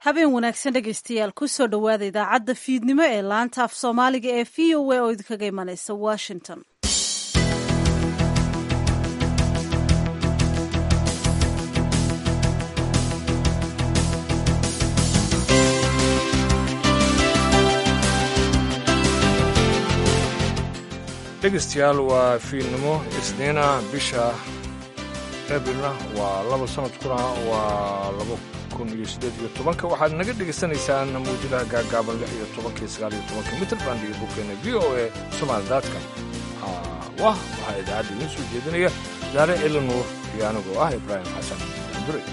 habeen wanaagsan dhegaystayaal kusoo dhowaada idaacadda fiidnimo ee laanta af soomaaliga ee v o a oo idinkaga imanaysa washington dhegaystayaal waa fiidnimo isniina bisha ebilna waa laba sanadkuna waa laba kun iyo siddeed iyo tobanka waxaad naga dhegaysanaysaan mawjadaha gaagaaban lix iyo tobanka iyo sagaal iyo tobanka mitrband iyo bogkeena v o a somaali daadkan wah waxaa idaacadda idiin soo jeedinaya daare elinuur iyo anigoo ah ibraahim xasan dure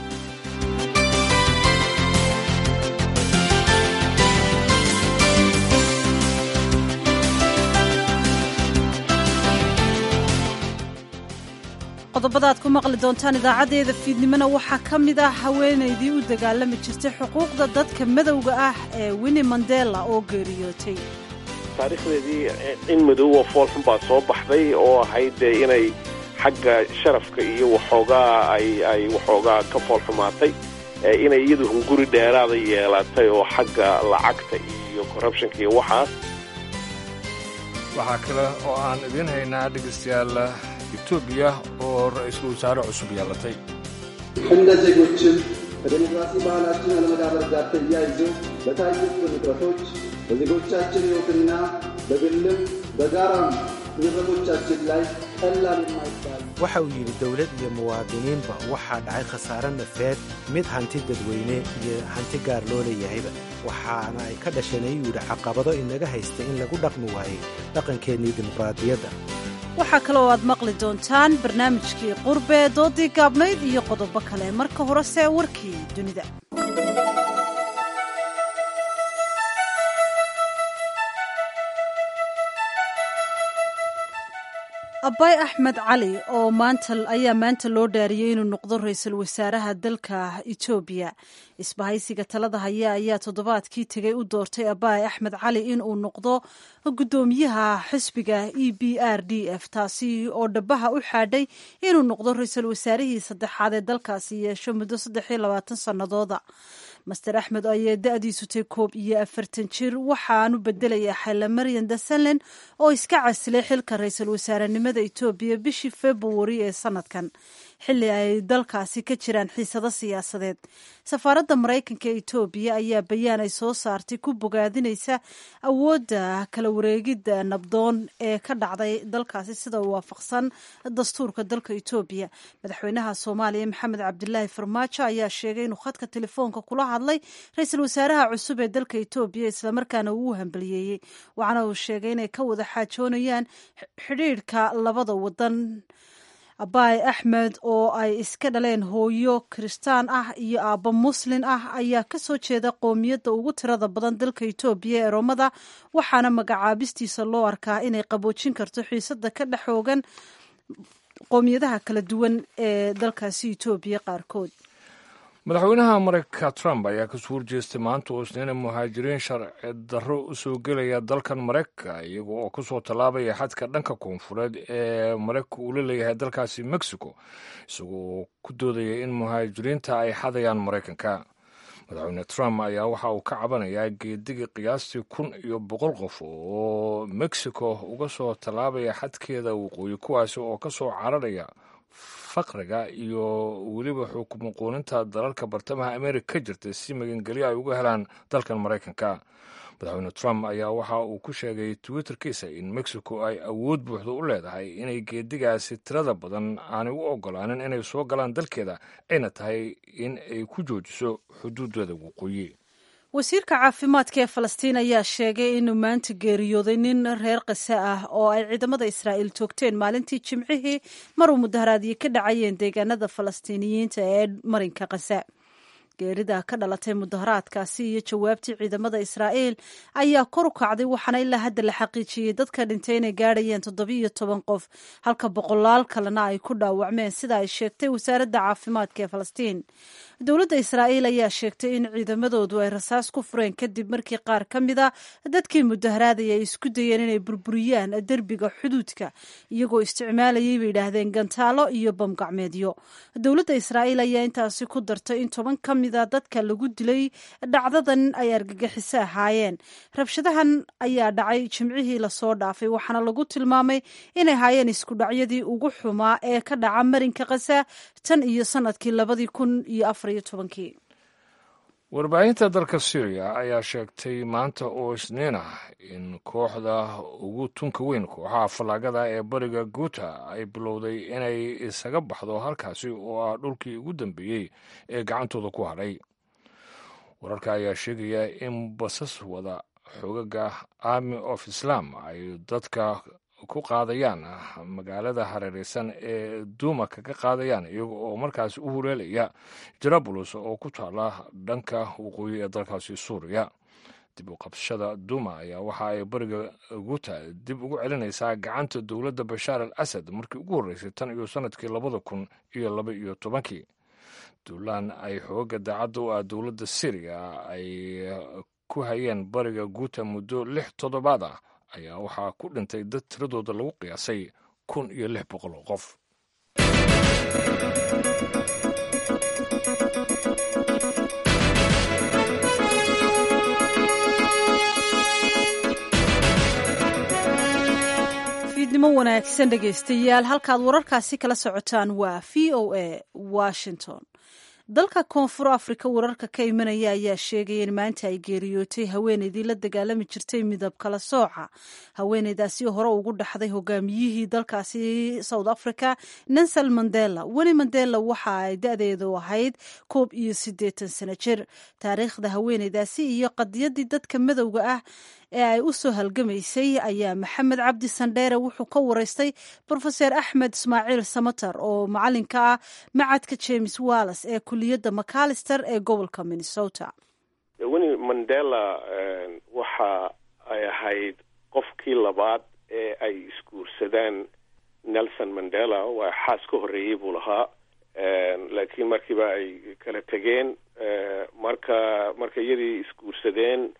qodobada aad ku maqli doontaan idaacaddeeda fiidnimona waxaa ka mid ah haweenaydii u dagaalami jirtay xuquuqda dadka madowga ah ee winni mandela oo geeriyootay taariikhdeedii in madowwa foolxun baa soo baxday oo ahayd dee inay xagga sharafka iyo waxoogaa ay ay waxoogaa ka foolxumaatay inay iyadu hunguri dheeraada yeelatay oo xagga lacagta iyo corrubtionka iyo waxaas waxaa kale oo aan idiin haynaa dhegaystayaal ኢትዮጵያ oo ra-iisul wasaare cusub yeelatay እንደ ዜጎችም ከዴሞክራሲ ባህላችን አለመዳበር ጋር ተያይዞ በታዩት ውጥረቶች በዜጎቻችን ሕይወትና በግልም በጋራም ንብረቶቻችን ላይ ቀላል የማይባል waxa uu yidhi dowlad iyo muwaadiniinba waxaa dhacay khasaare nafeed mid hanti dadweyne iyo hanti gaar loo leeyahayba waxaana ay ka dhasheen ayuu yidhi caqabado inaga haysta in lagu dhaqmi waayey dhaqankeennii dimuqraadiyadda waxaa kale oo aad maqli doontaan barnaamijkii qurbe doodii gaabnayd iyo qodobo kale marka horese warkii dunida abay axmed cali oo maanta ayaa maanta loo dhaariyey inuu noqdo ra-iisul wasaaraha dalka etoobiya isbahaysiga talada haya ayaa toddobaadkii tegay u doortay abay axmed cali inuu noqdo guddoomiyaha xisbiga e b r d f taasi oo dhabaha u xaadhay inuu noqdo ra-iisul wasaarihii saddexaad ee dalkaasi yeesho muddo saddex iyo labaatan sannadooda master axmed ayee da-diisu tay koob iyo afartan jir waxaanu bedelayaa xayla maryan dasanlen oo iska casilay xilka ra-iisul wasaarenimada etoobiya bishii februari ee sanadkan xilli ay dalkaasi ka jiraan xiisado siyaasadeed safaaradda maraykanka ee etoobiya ayaa bayaan ay soo saartay ku bogaadinaysa awoodda kala wareegidda nabdoon ee ka dhacday dalkaasi sida waafaqsan dastuurka dalka etoobiya madaxweynaha soomaaliya maxamed cabdilaahi farmaajo ayaa sheegay inuu khadka telefoonka kula hadlay ra-iisul wasaaraha cusub ee dalka etoobiya islamarkaana uu u hambaliyeeyey waxaana uu sheegay inay ka wada xaajoonayaan xidhiidhka labada wadan abaay axmed oo ay iska dhaleen hooyo kiristaan ah iyo aabbo muslin ah ayaa ka soo jeeda qoomiyadda ugu tirada badan dalka etoobiya ee roomada waxaana magacaabistiisa loo arkaa inay qaboojin karto xiisada ka dhex xoogan qoomiyadaha kala duwan ee dalkaasi etoobiya qaarkood madaxweynaha maraykanka trump ayaa kasoo horjeestay maanta oo isniina muhaajiriin sharci darro u soo gelaya dalkan maraykanka iyaga oo kasoo tallaabaya xadka dhanka koonfureed ee maraykanka uu la leeyahay dalkaasi mexico isagoo ku doodaya in muhaajiriinta ay xadayaan maraykanka madaxweyne trump ayaa waxa uu ka cabanayaa geedigii qiyaastii kun iyo boqol qof oo mexico uga soo tallaabaya xadkeeda waqooyi kuwaasi oo kasoo cararaya faqriga iyo weliba xukumaquuninta dalalka bartamaha amerika ka jirta si magangelyo ay uga helaan dalkan maraykanka madaxweyne trump ayaa waxa uu ku sheegay twitterkiisa in mexico ay awood buuxda u leedahay inay geedigaasi tirada badan aanay u ogolaanin inay soo galaan dalkeeda ayna tahay in ay ku joojiso xuduudeeda waqooyi wasiirka caafimaadka ee falastiin ayaa sheegay inuu maanta geeriyooday nin reer kase ah oo ay ciidamada israa'iil toogteen maalintii jimcihii mar uu mudaharaadyo ka dhacayeen deegaanada falastiiniyiinta ee marinka kase geerida ka dhalatay mudaharaadkaasi iyo jawaabtii ciidamada israa'iil ayaa kor u kacday waxaana ilaa hadda la xaqiijiyey dadka dhintay inay gaadhayeen toddobiiyo toban qof halka boqolaal kalena ay ku dhaawacmeen sida ay sheegtay wasaaradda caafimaadka ee falastiin dowladda israa'iil ayaa sheegtay in ciidamadoodu ay rasaas ku fureen kadib markii qaar ka mid a dadkii mudaharaadaya ay isku dayeen inay burburiyaan derbiga xuduudka iyagoo isticmaalayay bay yidhaahdeen gantaalo iyo bamgacmeedyo dowladda israa'iil ayaa intaasi ku dartay in toban ka mid mida dadka lagu dilay dhacdadan ay argagixiso ahaayeen rabshadahan ayaa dhacay jimcihii lasoo dhaafay waxaana lagu tilmaamay inay haayeen iskudhacyadii ugu xumaa ee ka dhaca marinka kasa tan iyo sanadkii labadii kun iyo afariyo tobankii warbaahinta dalka syriya ayaa sheegtay maanta oo isniin ah in kooxda ugu tunka weyn kooxaha fallaagada ee bariga guuta ay bilowday inay isaga baxdo halkaasi oo ah dhulkii ugu dambeeyey ee gacantooda ku hadhay wararka ayaa sheegaya in basas wada xogaga army of islam ay dadka ku qaadayaan magaalada hareereysan ee duuma kaga qaadayaan iyaga oo markaasi u huleelaya jarabulos oo ku taala dhanka waqooyi ee dalkaasi suuriya dib u qabsashada duuma ayaa waxa ay bariga guuta dib ugu celinaysaa gacanta dowladda bashaar al asad markii ugu horreysay tan iyo sanadkii labada kun iyo laba iyo tobankii duulaan ay xooga daacadda u ah dowladda syriya ay ku hayeen bariga guuta muddo lix toddobaad ah ayaa waxaa ku dhintay dad tiradooda lagu qiyaasay kun iyo lix boqol oo qof fiidnimo wanaagsan dhegaystayaal halkaad wararkaasi kala socotaan waa v o a washington dalka koonfur afrika wararka ka imanaya ayaa sheegaya in maanta ay geeriyootay haweeneydii la dagaalami jirtay midab kala sooca haweeneydaasi hore ugu dhaxday hogaamiyihii dalkaasi south africa nansel mandela weli mandela waxa ay da-deedu ahayd koob iyo siddeetan sano jir taariikhda haweeneydaasi iyo qadiyadii dadka madowga ah ee ay u soo halgamaysay ayaa maxamed cabdi sandheere wuxuu ka wareystay brofeser axmed ismaaciil samater oo macalinka ah macadka james wallas ee kuliyadda macalister ee gobolka minnesota wini mandela waxa ay ahayd qofkii labaad ee ay isguursadaan nelson mandela waa xaas ka horreeyey buu lahaa laakiin markiiba ay kala tegeen marka marka iyadii isguursadeen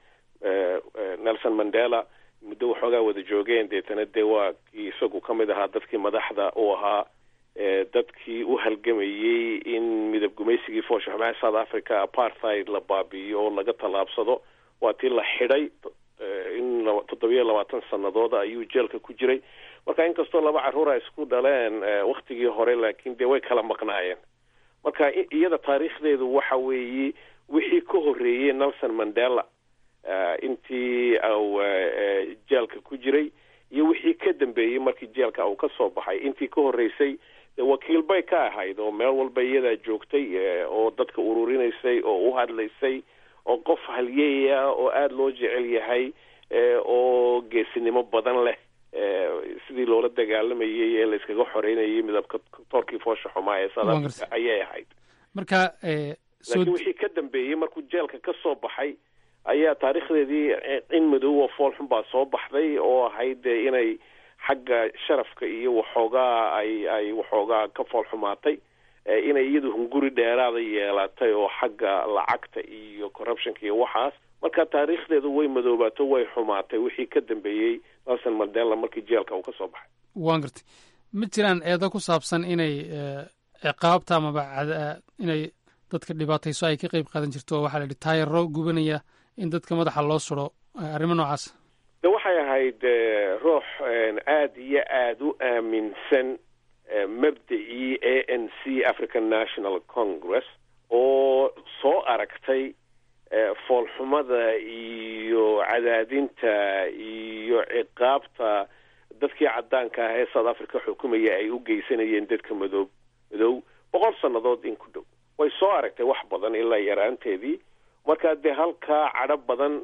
nelson mandela muddo waxoogaa wada joogeen deetana dee waa kii isagu ka mid ahaa dadkii madaxda u ahaa dadkii u halgamayey in midab gumaysigii foosha xumaha south africa apartheid la baabi'iyo oo laga tallaabsado waa tii la xidhay in toddobiyo labaatan sanadooda ayuu jeelka ku jiray marka inkastoo laba carruur ay isku dhaleen waktigii hore laakiin dee way kala maqnaayeen marka iyada taariikhdeedu waxa weeye wixii ka horreeyey nelson mandela intii au jeelka ku jiray iyo wixii ka dambeeyey markii jeelka uu ka soo baxay intii ka horreysay wakiil bay ka ahayd oo meel walba iyadaa joogtay oo dadka ururinaysay oo u hadlaysay oo qof halyeeya oo aada loo jecel yahay oo geesinimo badan leh sidii loola dagaalamayay ee layskaga xoreynayay midabka toorkii foosha xumaa ee south africa ayay ahayd marka laakiin wixii ka dambeeyey markuu jeelka ka soo baxay ayaa taariikhdeedii in madow oo fool xun baa soo baxday oo ahayd inay xagga sharafka iyo waxoogaa ay ay waxoogaa ka fool xumaatay inay iyadu hunguri dheeraada yeelatay oo xagga lacagta iyo corruptionka iyo waxaas marka taariikhdeedu way madoobaato way xumaatay wixii ka dambeeyey nelson mandela markii jeelka uu ka soo baxay waan gartay ma jiraan eedo ku saabsan inay ciqaabta amaba inay dadka dhibaatayso ay ka qeyb qaadan jirto oo waxaa la yidhi taayaro gubanaya in dadka madaxa loo suro arrimo noocaas de waxay ahayd ruux aada iyo aada u aaminsan mabda'ii a n c african national congress oo soo aragtay foolxumada iyo cadaadinta iyo ciqaabta dadkii caddaanka ah ee south africa xukumaya ay u geysanayeen dadka madoob madow boqol sannadood in ku dhow way soo aragtay wax badan ilaa yaraanteedii markaa dee halkaa cadho badan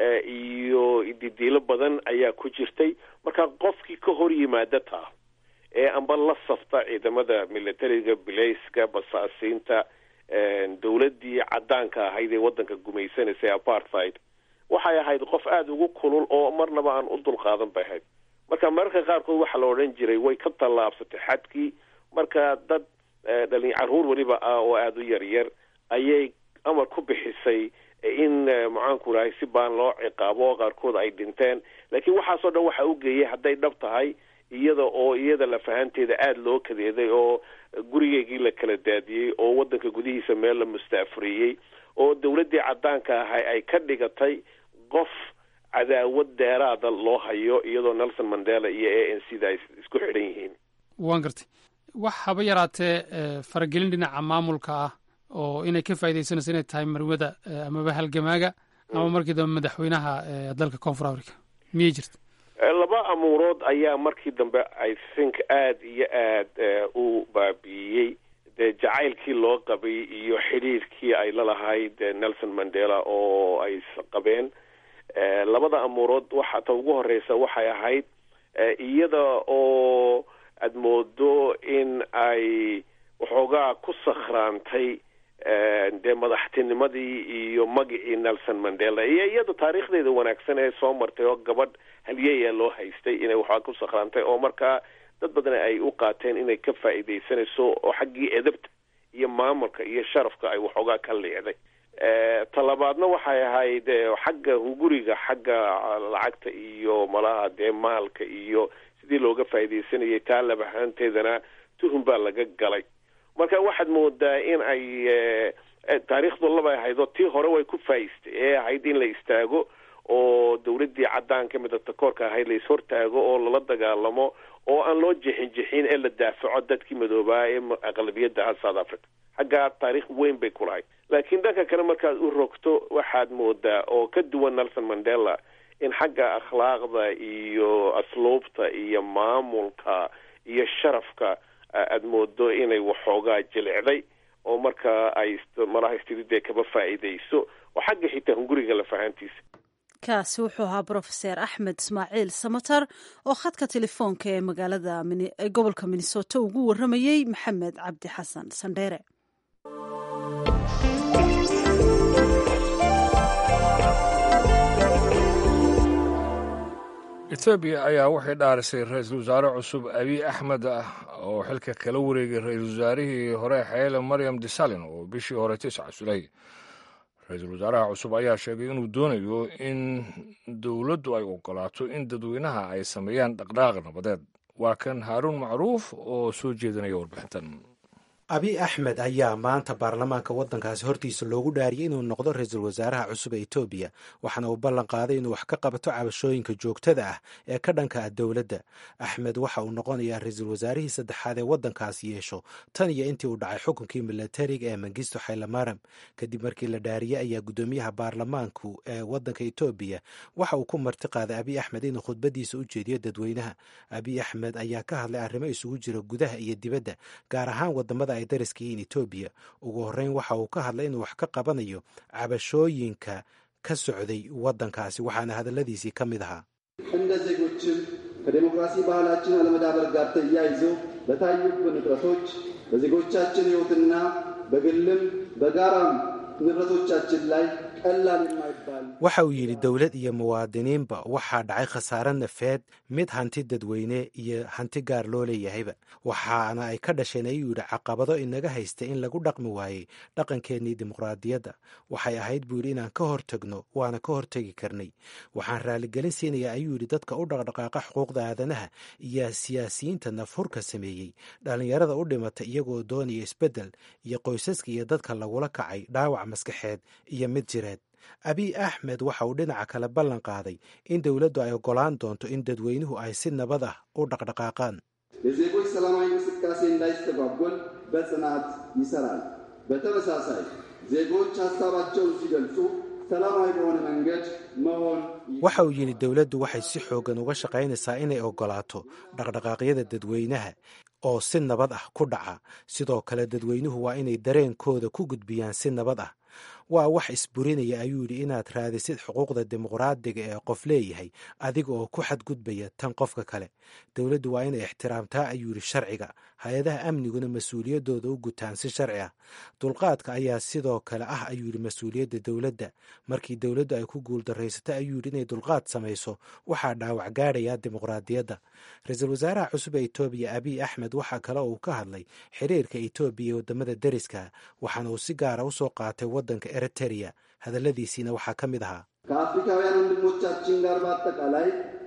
iyo didiilo badan ayaa ku jirtay marka qofkii ka hor yimaada taa ee amba la safta ciidamada militariga bilayska basaasiinta dowladdii caddaanka ahayd ee waddanka gumaysanaysay apartheid waxay ahayd qof aada ugu kulul oo marnaba aan u dulqaadan bay ahayd marka mararka qaarkood waxaa la odhan jiray way ka tallaabsatay xadkii marka dad dhalin carruur weliba ah oo aada u yaryar ayay amar ku bixisay in maxaanku rahay si baan loo ciqaabo oo qaarkood ay dhinteen laakiin waxaasoo dhan waxa u geeyay hadday dhab tahay iyada oo iyada lafahanteeda aada loo kadeeday oo gurigeygii la kala daadiyey oo waddanka gudihiisa meel la mustaafuriyey oo dawladdii caddaanka ahay ay ka dhigatay qof cadaawad dheeraada loo hayo iyadoo nelson mandela iyo a n c da ay isku xidhan yihiin waan gartay wax haba yaraatee faragelin dhinaca maamulka ah oo inay ka faaidaysanayso inay tahay marwada amaba halgamaaga ama markii dambe madaxweynaha dalka koonfur africa miyay jirta laba amuurood ayaa markii dambe i think aada iyo aada u baabi'iyey dee jacaylkii loo qabay iyo xidhiirkii ay lalahayd nelson mandela oo ay qabeen labada amuurood waxa ta ugu horeysa waxay ahayd iyada oo aad moodo in ay waxoogaa ku sakhraantay dee madaxtinimadii iyo magicii nelson mandela iyo iyada taariikhdeeda wanaagsan ee soo martay oo gabadh halyeeya loo haystay inay waxoogaa ku sakhraantay oo markaa dad badan ay u qaateen inay ka faa'iidaysanayso oo xaggii edabta iyo maamulka iyo sharafka ay waxoogaa ka liicday talabaadna waxay ahayd xagga hunguriga xagga lacagta iyo malaha dee maalka iyo sidii looga faa'iidaysanayay taa labahaanteedana tuhun baa laga galay marka waxaad moodaa in ay taariikhdu labay ahayd oo tii hore way ku faa'iistay ee ahayd in la istaago oo dawladdii caddaanka midatakoorka ahayd la ishortaago oo lala dagaalamo oo aan loo jixin jixin ee la daafaco dadkii madoobaa ee aqlabiyadda ah south africa xaggaa taariikh weyn bay ku lahayd laakiin dhanka kale markaad u rogto waxaad moodaa oo ka duwan nelson mandela in xagga akhlaaqda iyo asluubta iyo maamulka iyo sharafka aad moodo inay waxoogaa jilicday oo markaa ay malaha istididee kaba faa'iidayso oo xagga xitaa hunguriga lafahantiisa kaasi wuxuu ahaa brofeser axmed ismaaciil samatar oo khadka telefoonka ee magaalada ee gobolka minnesota ugu warramayey maxamed cabdi xasan sandheere etoobiya ayaa waxay dhaarisay ra-iisul wasaare cusub abiy axmed ah oo xilka kala wareegay ra-iisul wasaarihii hore xeele maryam desalin oo bishii hore tisca sulay ra-iisul wasaaraha cusub ayaa sheegay inuu doonayo in dowladdu ay ogolaato in dadweynaha ay sameeyaan dhaqdhaaq nabadeed waa kan haaruun macruuf oo soo jeedinaya warbixintan abiy axmed ayaa maanta baarlamaanka waddankaasi hortiisa loogu dhaariyey inuu noqdo ra-iisul wasaaraha cusub ee etoobiya waxaana uu ballan qaaday inuu wax ka qabato cabashooyinka joogtada ah ee ka dhanka ah dowladda axmed waxa uu noqonayaa ra-iisul wasaarihii saddexaad ee waddankaasi yeesho tan iyo intii uu dhacay xukunkii milatariga ee mangisto xaylamaram kadib markii la dhaariyey ayaa guddoomiyaha baarlamaanku ee waddanka etoobiya waxa uu ku marti qaaday abiy axmed inuu khudbadiisa u jeediyo dadweynaha abiy axmed ayaa ka hadlay arrimo isugu jira gudaha iyo dibadda gaar ahaan wadamada ay dariska yihiin etoobiya ugu horreyn waxa uu ka hadlay inuu wax ka qabanayo cabashooyinka ka socday waddankaasi waxaana hadalladiisii ka mid ahaa እንደ ዜጎችን ከዴሞክራሲ ባህላችን አለመዳበር ጋር ተያይዞ በታዩብን እጥረቶች በዜጎቻችን ሕይወትና በግልም በጋራም ንብረቶቻችን ላይ ቀላል የማይባል waxa uu yidhi dowlad iyo muwaadiniinba waxaa dhacay khasaare nafeed mid hanti dadweyne iyo hanti gaar loo leeyahayba waxaana ay ka dhasheen ayuu yidhi caqabado inaga haysta in lagu dhaqmi waayey dhaqankeennii dimuqraadiyadda waxay ahayd buu yidhi inaan ka hortagno waana ka hortegi karnay waxaan raaligelin siinayaa ayuu yidhi dadka u dhaqdhaqaaqa xuquuqda aadanaha iyo siyaasiyiinta nafhurka sameeyey dhallinyarada u dhimata iyagoo doonaya isbeddel iyo qoysaska iyo dadka lagula kacay dhaawac maskaxeed iyo mid jireed abiy axmed waxa uu dhinaca kale ballan qaaday in dowladdu ay oggolaan doonto in dadweynuhu ay si nabad ah u dhaqdhaqaaqaan የዜጎች ሰላማዊ እንቅስቃሴ እንዳይስተጓጎል በጽናት ይሰራል። በተመሳሳይ ዜጎች ሀሳባቸውን ሲገልጹ ሰላማዊ በሆነ መንገድ መሆን waxa uu yidhi dowladdu waxay si xooggan uga shaqaynaysaa inay oggolaato dhaqdhaqaaqyada dadweynaha oo si nabad ah ku dhaca sidoo kale dadweynuhu waa inay dareenkooda ku gudbiyaan si nabad ah waa wax isburinaya ayuu yidhi inaad raadisid xuquuqda dimuqraadiga ee qof leeyahay adiga oo ku xadgudbaya tan qofka kale dowladdu waa inay ixtiraamtaa ayuu yidhi sharciga hay-adaha amniguna mas-uuliyaddooda u gutaan si sharci ah dulqaadka ayaa sidoo kale ah ayuu yidhi mas-uuliyadda dowladda markii dowladdu ay ku guuldaraysato ayuu yidhi inay dulqaad samayso waxaa dhaawac gaadhaya dimuqraadiyadda ra-iisul wasaaraha cusub ee etoobiya abiy axmed waxaa kale uu ka hadlay xiriirka etoobiya ee waddamada deriska waxaana uu si gaara u soo qaatay waddanka eritereya hadalladiisiina waxaa ka mid ahaa ከአፍሪካውያን ወንድሞቻችን ጋር በአጠቃላይ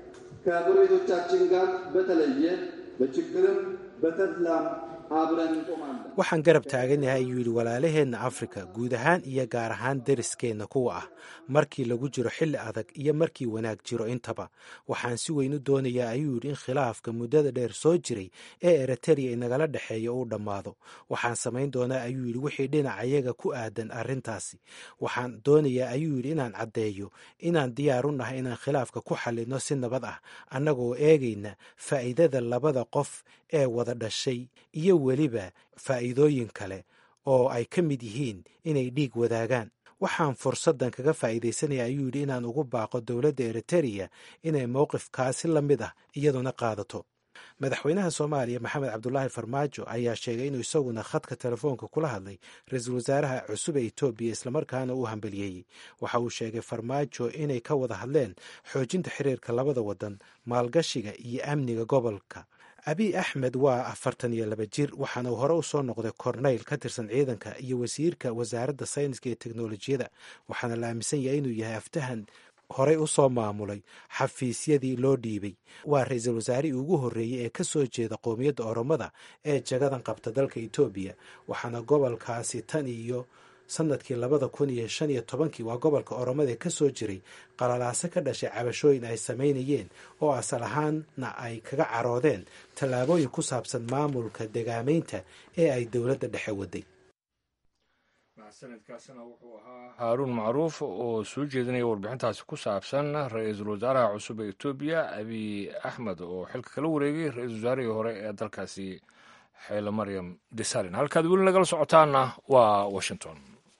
ከጎረቤቶቻችን ጋር በተለየ በችግርም በተድላም waxaan garab taaganahay ayuu yidhi walaalaheenna afrika guud ahaan iyo gaar ahaan deriskeenna kuwa ah markii lagu jiro xilli adag iyo markii wanaag jiro intaba waxaan si weyn u doonayaa ayuu yidhi in khilaafka muddada dheer soo jiray ee eritariya inagala dhexeeya uu dhammaado waxaan samayn doonaa ayuu yidhi wixii dhinacayaga ku aadan arrintaasi waxaan doonayaa ayuu yidhi inaan caddeeyo inaan diyaar u nahay inaan khilaafka ku xallinno si nabad ah annagoo eegayna faa'iidada labada qof ee wada dhashay iyo weliba faa'iidooyin kale oo ay ka mid yihiin inay dhiig wadaagaan waxaan fursaddan kaga faa'iidaysanaya ayuu yidhi inaan ugu baaqo dowladda eritereya inay mowqifkaasi la mid ah iyaduna qaadato madaxweynaha soomaaliya maxamed cabdulaahi farmaajo ayaa sheegay inuu isaguna khadka telefoonka kula hadlay ra-iisul wasaaraha cusub ee etoobiya islamarkaana uu hambaliyeeyey waxa uu sheegay farmaajo inay ka wada hadleen xoojinta xiriirka labada waddan maalgashiga iyo amniga gobolka abiy axmed waa afartan iyo laba jir waxaana uu hore u soo noqday korneyl ka tirsan ciidanka iyo wasiirka wasaaradda sayniska iyo teknolojiyada waxaana la aaminsan yahay inuu yahay aftahan horey u soo maamulay xafiisyadii loo dhiibay waa ra-iisul wasaarihii ugu horreeyey ee ka soo jeeda qowmiyadda oromada ee jagadan qabta dalka etoobiya waxaana gobolkaasi tan iyo sanadkii labada kun iyo shan iyo tobankii waa gobolka oromada ka soo jiray qalalaase ka dhashay cabashooyin ay samaynayeen oo asal ahaanna ay kaga caroodeen tallaabooyin ku saabsan maamulka degaamaynta ee ay dowladda dhexe waday sanadkaasina wuxuu ahaa haaruun macruuf oo soo jeedinaya warbixintaasi ku saabsan ra-iisul wasaaraha cusub ee etoobiya abiy axmed oo xilka kala wareegay ra-iisul wasaarihii hore ee dalkaasi xeele maryam desalin halkaad weli nagala socotaanna waa washington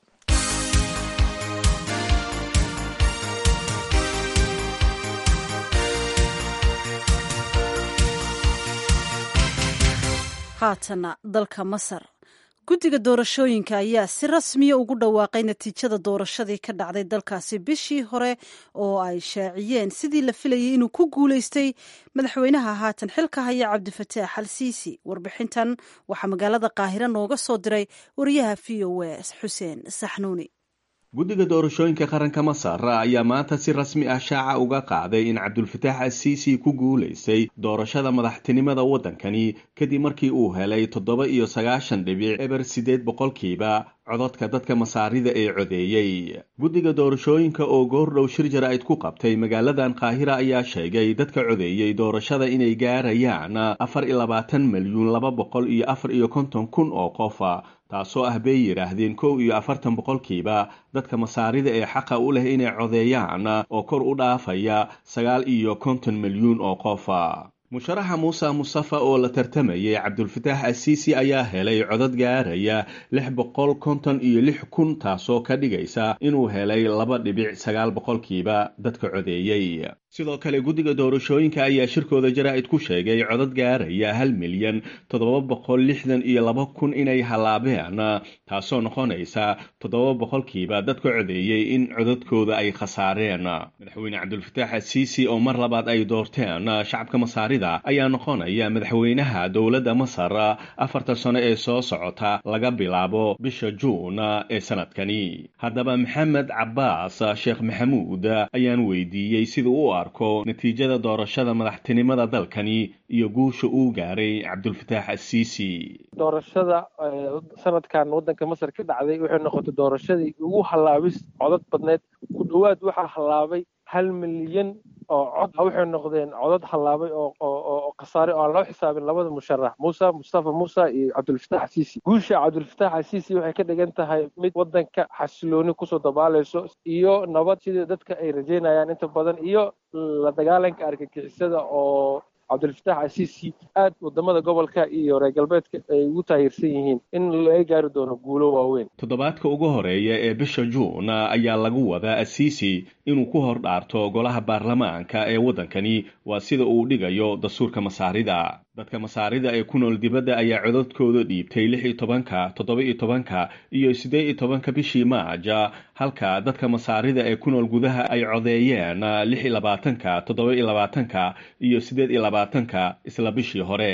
haatana dalka masar guddiga doorashooyinka ayaa si rasmiya ugu dhawaaqay natiijada doorashadii ka dhacday dalkaasi bishii hore oo ay shaaciyeen sidii la filayay inuu ku guulaystay madaxweynaha haatan xilka haya cabdifataax al siisi warbixintan waxaa magaalada qaahiro nooga soo diray wariyaha v o a xuseen saxnuuni guddiga doorashooyinka qaranka masar ayaa maanta si rasmi ah shaaca uga qaaday in cabdulfataax asiisi ku guulaystay doorashada madaxtinimada waddankani kadib markii uu helay toddoba iyo sagaashan dhibic eber siddeed boqolkiiba cododka dadka masaarida ee codeeyey guddiga doorashooyinka oo goordhow shir jaraa'id ku qabtay magaaladan qaahira ayaa sheegay dadka codeeyey doorashada inay gaarayaan afar iyo labaatan milyuun laba boqol iyo afar iyo konton kun oo qofa taasoo ah bay yidhaahdeen kow iyo afartan boqolkiiba dadka masaarida ee xaqa u leh inay codeeyaan oo kor u dhaafaya sagaal iyo konton milyuun oo qofa musharaxa muuse mustafa oo la tartamayay cabdulfataax asiisi ayaa helay codad gaaraya lix boqol konton iyo lix kun taasoo ka dhigaysa inuu helay laba dhibic sagaal boqolkiiba dadka codeeyey sidoo kale guddiga doorashooyinka ayaa shirkooda jaraa'id ku sheegay codad gaaraya hal milyan toddoba boqol lixdan iyo laba kun inay hallaabeen taasoo noqonaysa toddoba boqolkiiba dadka codeeyey in codadkooda ay khasaareen madaxweyne cabdulfataax asiisi oo mar labaad ay doorteen shacabka masaarida ayaa noqonaya madaxweynaha dowladda masar afartan sano ee soo socota laga bilaabo bisha juun ee sanadkani haddaba maxamed cabaas sheekh maxamuud ayaan weydiiyey sida u arko natiijada doorashada madaxtinimada dalkani iyo guusha uu gaaray cabdulfataax asiisi doorashada sanadkan waddanka masar ka dhacday waxay noqotay doorashadii ugu hallaabis codad badneed ku dhowaad waxaa hallaabay hal milyan oo cod waxay noqdeen codad hallaabay oo khasaare oo aan loo xisaabin labada musharax muuse mustafa muuse iyo cabdulfataax asiisi guusha cabdulfataax asiisi waxay ka dhigan tahay mid waddanka xasilooni kusoo dabaalayso iyo nabad sidii dadka ay rajeynayaan inta badan iyo la dagaalanka argagixisada oo cabdulfataax asiisi aad wadamada gobolka iyo reer galbeedka ay ugu taahirsan yihiin in laga gaari doono guulo waaweyn toddobaadka ugu horeeya ee bisha juun ayaa lagu wadaa asiisi inuu ku hor dhaarto golaha baarlamaanka ee waddankani waa sida uu dhigayo dastuurka masaarida dadka masaarida ee ku nool dibadda ayaa codadkooda dhiibtay lix iyo tobanka toddoba iyo tobanka iyo siddeed iyo tobanka bishii maaja halka dadka masaarida ee ku nool gudaha ay codeeyeen lix iyo labaatanka toddoba iyo labaatanka iyo siddeed iyo labaatanka isla bishii hore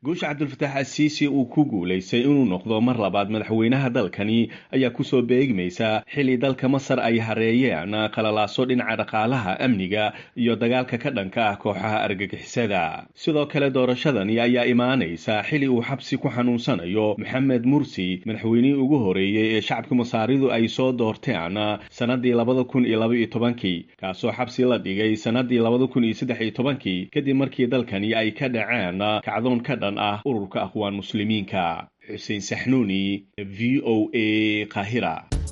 guusha cabdulfataax asiisi uu ku guulaystay inuu noqdo mar labaad madaxweynaha dalkani ayaa kusoo beegmaysa xilli dalka masar ay hareeyeen qalalaaso dhinaca dhaqaalaha amniga iyo dagaalka ka dhanka ah kooxaha argagixisada sidoo kale doorashadani ayaa imaanaysa xilli uu xabsi ku xanuunsanayo maxamed mursi madaxweynihii ugu horeeyey ee shacabka masaaridu ay soo doorteen sanadii labada kun iyo laba iyo tobankii kaasoo xabsi la dhigay sanadii labada kun iyo saddex iyo tobankii kadib markii dalkani ay ka dhaceen kacdoon ka dhan ah ururka aqwaan muslimiinka xuseen saxnuuni v o a qaahira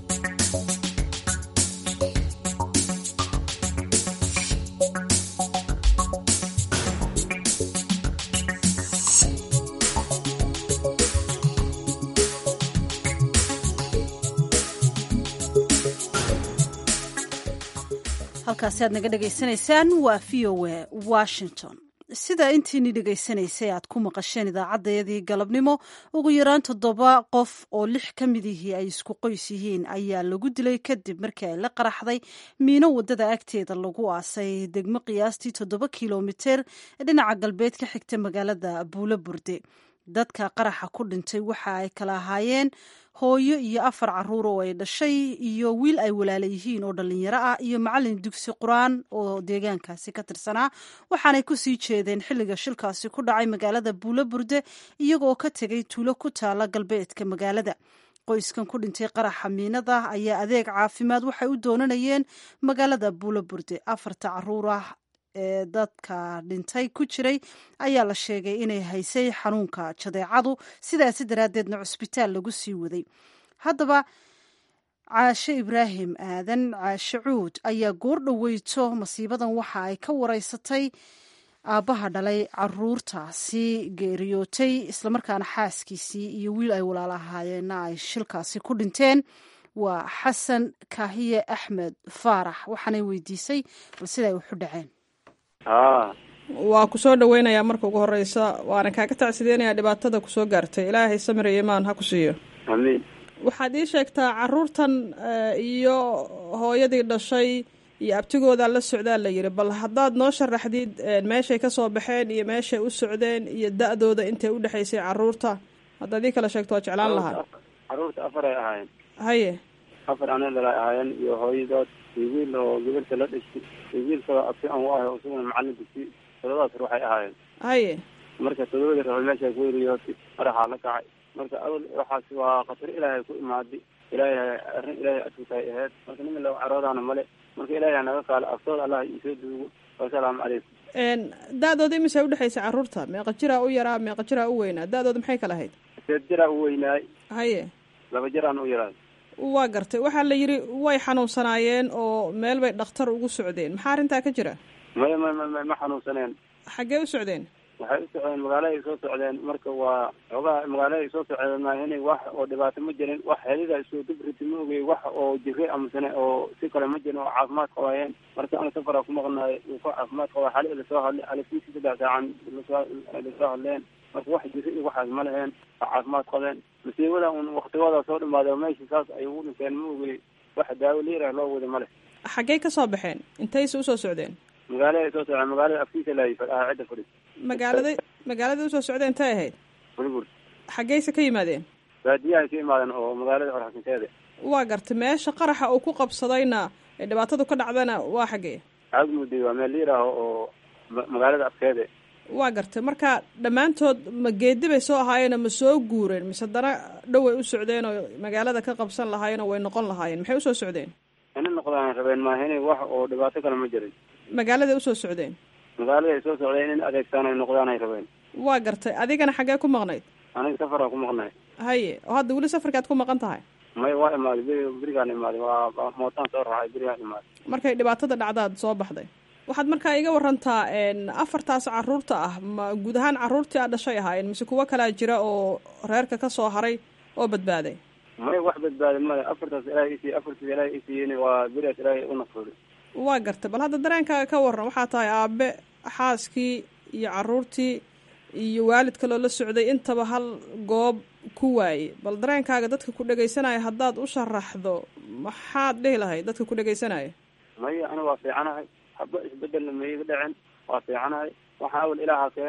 halkaasi aad naga dhegaysanaysaan waa v o a washington sida intiini dhegaysanaysay aad ku maqasheen idaacaddayadii galabnimo ugu yaraan toddoba qof oo lix ka mid ihii ay isku qoys yihiin ayaa lagu dilay kadib markii ay la qaraxday miino waddada agteeda lagu aasay degmo qiyaastii toddoba kilomiter dhinaca galbeed ka xigta magaalada buulo burde dadka qaraxa ku dhintay waxa ay kala ahaayeen hooyo iyo afar caruur oo ay dhashay iyo wiil ay walaala yihiin oo dhallinyaro ah iyo macallin dugsi qur-aan oo deegaankaasi ka tirsanaa waxaanay kusii jeedeen xilliga shilkaasi ku dhacay magaalada buulo burde iyagoo ka tegay tuulo ku taala galbeedka magaalada qoyskan ku dhintay qaraxa miinada ayaa adeeg caafimaad waxay u doonanayeen magaalada buulo burde afarta caruur ah ee dadka dhintay ku jiray ayaa la sheegay inay haysay xanuunka jadeecadu sidaasi daraaddeedna cusbitaal lagu sii waday haddaba caashe ibraahim aadan caashe cuud ayaa goor dhoweyto masiibadan waxa ay ka wareysatay aabbaha dhalay caruurtaasi geeriyootay islamarkaana xaaskiisii iyo wiil ay walaal ahaayeenna ay shilkaasi ku dhinteen waa xasan kaahiye axmed faarax waxaanay weydiisay bal siday waxu dhaceen waa ku soo dhaweynayaa marka ugu horeysa waana kaaga tacsideynayaa dhibaatada kusoo gaartay ilaahay samir iyo imaan ha ku siiyo amiin waxaad ii sheegtaa caruurtan iyo hooyadii dhashay iyo abtigoodaa la socdaa la yidhi bal haddaad noo sharaxdid meeshay ka soo baxeen iyo meeshay u socdeen iyo da-dooda intay u dhexaysay caruurta haddaad ii kala sheegto waa jeclaan lahaa caruurta afaray ahaayeen haye afar anadalay ahaayeen iyo hooyadood iyo wiil oo gabarta la dhashay iyo wiil kaloo abti aan u ahay oo isaguna macallin dugsi todobadaas ruux ay ahaayeen haye marka todobadii ruux meesha ku weriyootay madaxaa la kacay marka awal waxaas waa khatar ilaahay ku imaaday ilaahay arrin ilaahay adkutay ahayd marka nin lagu caroodaana male marka ilaahay naga qaalo aftooda allah isoo duugo wasalaamu calaykum da-dooda imisay udhexaysay caruurta meeqa jiraa u yaraa meeqa jiraa u weynaa da-dooda maxay kala ahayd seed jiraa u weynaay haye laba jiraan u yaraay waa gartay waxaa la yidhi way xanuunsanaayeen oo meel bay dhakhtar ugu socdeen maxaa arrintaa ka jira maya ma ma ma xanuunsaneen xaggee u socdeen waxay u socdeen magaaladay soo socdeen marka waa xoogaha magaaladay soo socdeen maahin wax oo dhibaato ma jirin wax helida isoo dubriti ma ogey wax oo jire amasane oo si kale ma jirin oo caafimaad qabaayeen marka ana safaraa ku maqnaay uu ka caafimaad qabaa xali lasoo hadlay alifkiisi saddex saacan lasoo lasoo hadleen marka wax jire iyo waxaas ma leheen waa caafimaad qabeen masiibada un waktigooda soo dhamaada meesha saas ay ugu dhinteen ma ogey wax daawo liirah loo wada ma leh xaggey ka soo baxeen intayse usoo socdeen magaalada soo socdeen magaalada afkiisa laay fadhaha cidda fadhis magaalada magaalada usoo socdeen intay ahayd burgur xaggeyse ka yimaadeen baadiyahay ka imaadeen oo magaalada orxasinteeda waa gartay meesha qaraxa uu ku qabsadayna ee dhibaatadu ka dhacdana waa xaggee caagmudi waa meel liiraah oo magaalada afkeede waa gartay marka dhammaantood ma geedi bay soo ahaayeen ma soo guureen mise haddana dhow ay u socdeen oo magaalada ka qabsan lahaayeen oo way noqon lahaayeen maxay usoo socdeen ina noqdaan rabeen maahine wax oo dhibaato kale ma jirin magaaladay usoo socdeen magaaladay soo socdeen in adeegtaan ay noqdaan ay rabeen waa gartay adigana xaggee ku maqnayd aniga safaraan ku maqnay haye oo hadda weli safarkaad ku maqan tahay may waa imaaday beri berigaan imaaday waa mootaan soo raacay berigaan imaaday markay dhibaatada dhacdaad soo baxday waxaad markaa iga warantaa afartaas caruurta ah ma guud ahaan caruurtii aad dhashay ahaayeen mise kuwo kalaa jira oo reerka ka soo haray oo badbaaday may wax badbaaday male afartaas ilaahay isiiy afartiis ilaahay isiiyen waa beriaas ilaahay u naqsooday waa gartay bal hadda dareenkaaga ka waran waxaa tahay aabe xaaskii iyo caruurtii iyo waalid kaloo la socday intaba hal goob ku waayey bal dareenkaaga dadka ku dhegaysanaya haddaad u sharaxdo maxaad dhihi lahayd dadka ku dhegaysanaya maya aniga waa fiicanahay haba isbedelna maiga dhicin waa fiicanahay waxaa awal ilaaha keeni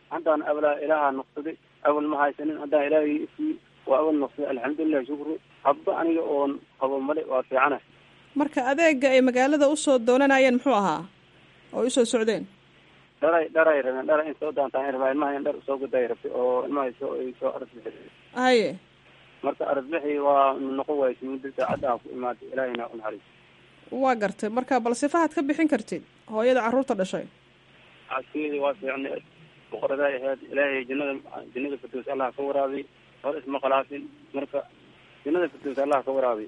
haddaan ablaa ilaaha noqsaday awal ma haysanin haddaan ilaahay isii waa awal noqsaday alxamdulilah shukri habba aniga oon qabo male waa fiicana marka adeega ay magaalada usoo doonanayeen muxuu ahaa oo usoo socdeen dharay dharay rabeen dhara in soo daantaan rabaa ilmaha in dhar usoo guday rabtay oo ilmaha soo ay soo arasbixi haye marka arasbixi waa noqon waaysa muddo saacadda ku imaatay ilaahayna u naxariis waa gartay marka bal sifahaad ka bixin kartid hooyada carruurta dhashay caskeedii waa fiicneed boqoraday ahayd ilaahay jannada jannada firdows allah ka waraabiy hor isma khalaafin marka jannada firdows allah ka waraabiy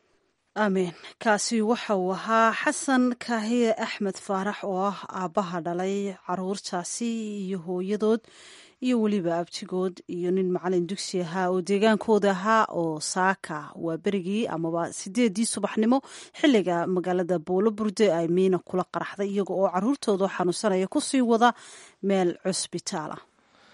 amiin kaasi waxa uu ahaa xasan kaahiye axmed faarax oo ah aabbaha dhalay caruurtaasi iyo hooyadood iyo weliba abtigood iyo nin macalin dugsi ahaa oo deegaankooda ahaa oo saaka waa berigii amaba sideedii subaxnimo xiliga magaalada boolo burde ay miina kula qaraxday iyaga oo caruurtooda xanuunsanaya kusii wada meel cusbitaal ah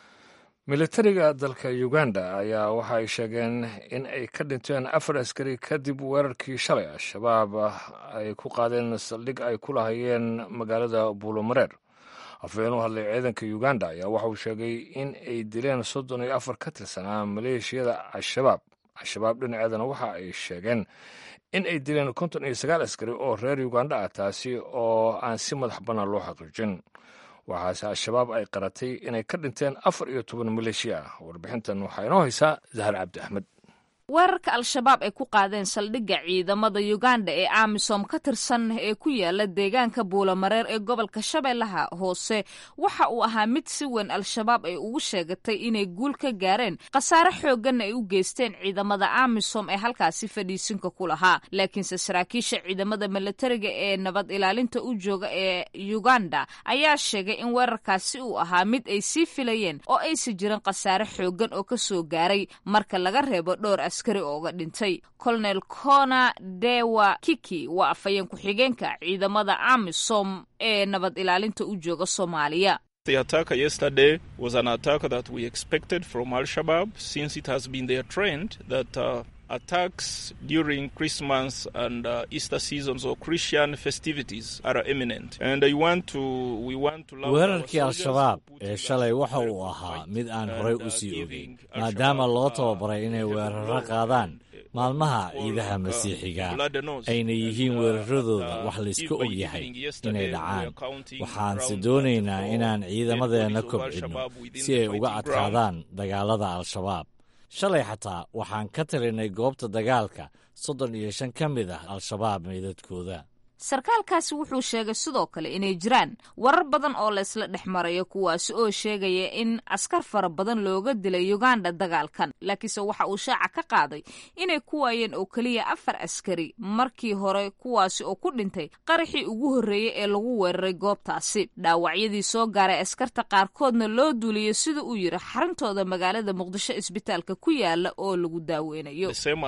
militariga dalka uganda ayaa waxa ay sheegeen in ay ka dhinteen afar askari kadib weerarkii shalay al-shabaab ay ku qaadeen saldhig ay ku lahayeen magaalada buulomareer afhayeen u hadlay ciidanka uganda ayaa waxa uu sheegay in ay dileen soddon iyo afar ka tirsanaa maleeshiyada al-shabaab al-shabaab dhinaceedana waxa ay sheegeen in ay dileen konton iyo sagaal askari oo reer uganda ah taasi oo aan si madax bannaan loo xaqiijin waxaase al-shabaab ay qaratay inay ka dhinteen afar iyo toban maleeshiya ah warbixintan waxaa inoo haysaa zahar cabdi axmed weerarka al-shabaab ay ku qaadeen saldhigga ciidamada uganda ee amisom ka tirsan ee ku yaala deegaanka buulamareer ee gobolka shabeellaha hoose waxa uu ahaa mid si weyn al-shabaab ay ugu sheegatay inay guul ka gaareen khasaare xoogganna ay u geysteen ciidamada amisom ee halkaasi fadhiisinka ku lahaa laakiinse saraakiisha ciidamada milatariga ee nabad ilaalinta u jooga ee uganda ayaa sheegay in weerarkaasi uu ahaa mid ay sii filayeen oo aysa jirin khasaare xooggan oo ka soo gaaray marka laga reebo dhowr askari ooga dhintay colonel cona dewa kiki waa afhayeen ku-xigeenka ciidamada amisom ee nabad ilaalinta u jooga soomaaliya The attack yesterday was an attack that we expected from Al Shabaab since it has been their trend that uh, attacks during Christmas and uh, Easter seasons or Christian festivities are imminent. And I want to, we want to weerarkii al-shabaab ee shalay waxa uu ahaa mid aan horey u sii ogeyn maadaama loo tababaray inay weeraro qaadaan maalmaha ciidaha masiixiga ayna yihiin weeraradooda wax layska og yahay inay dhacaan waxaanse doonaynaa inaan ciidamadeenna kobcinno si ay uga adkaadaan dagaalada al-shabaab shalay xataa waxaan ka talinay goobta dagaalka soddon iyo shan ka mid ah al-shabaab meydadkooda sarkaalkaasi wuxuu sheegay sidoo kale inay jiraan warar badan oo laysla dhex marayo kuwaasi oo sheegaya in askar fara badan looga dilay uganda dagaalkan laakiinse waxa uu shaaca ka qaaday inay ku waayeen oo keliya afar askari markii hore kuwaasi oo ku dhintay qaraxii ugu horreeyey ee lagu weeraray goobtaasi dhaawacyadii soo gaaray askarta qaarkoodna loo duuliyey sida uu yidhi xarintooda magaalada muqdisho isbitaalka ku yaala oo lagu daaweynayo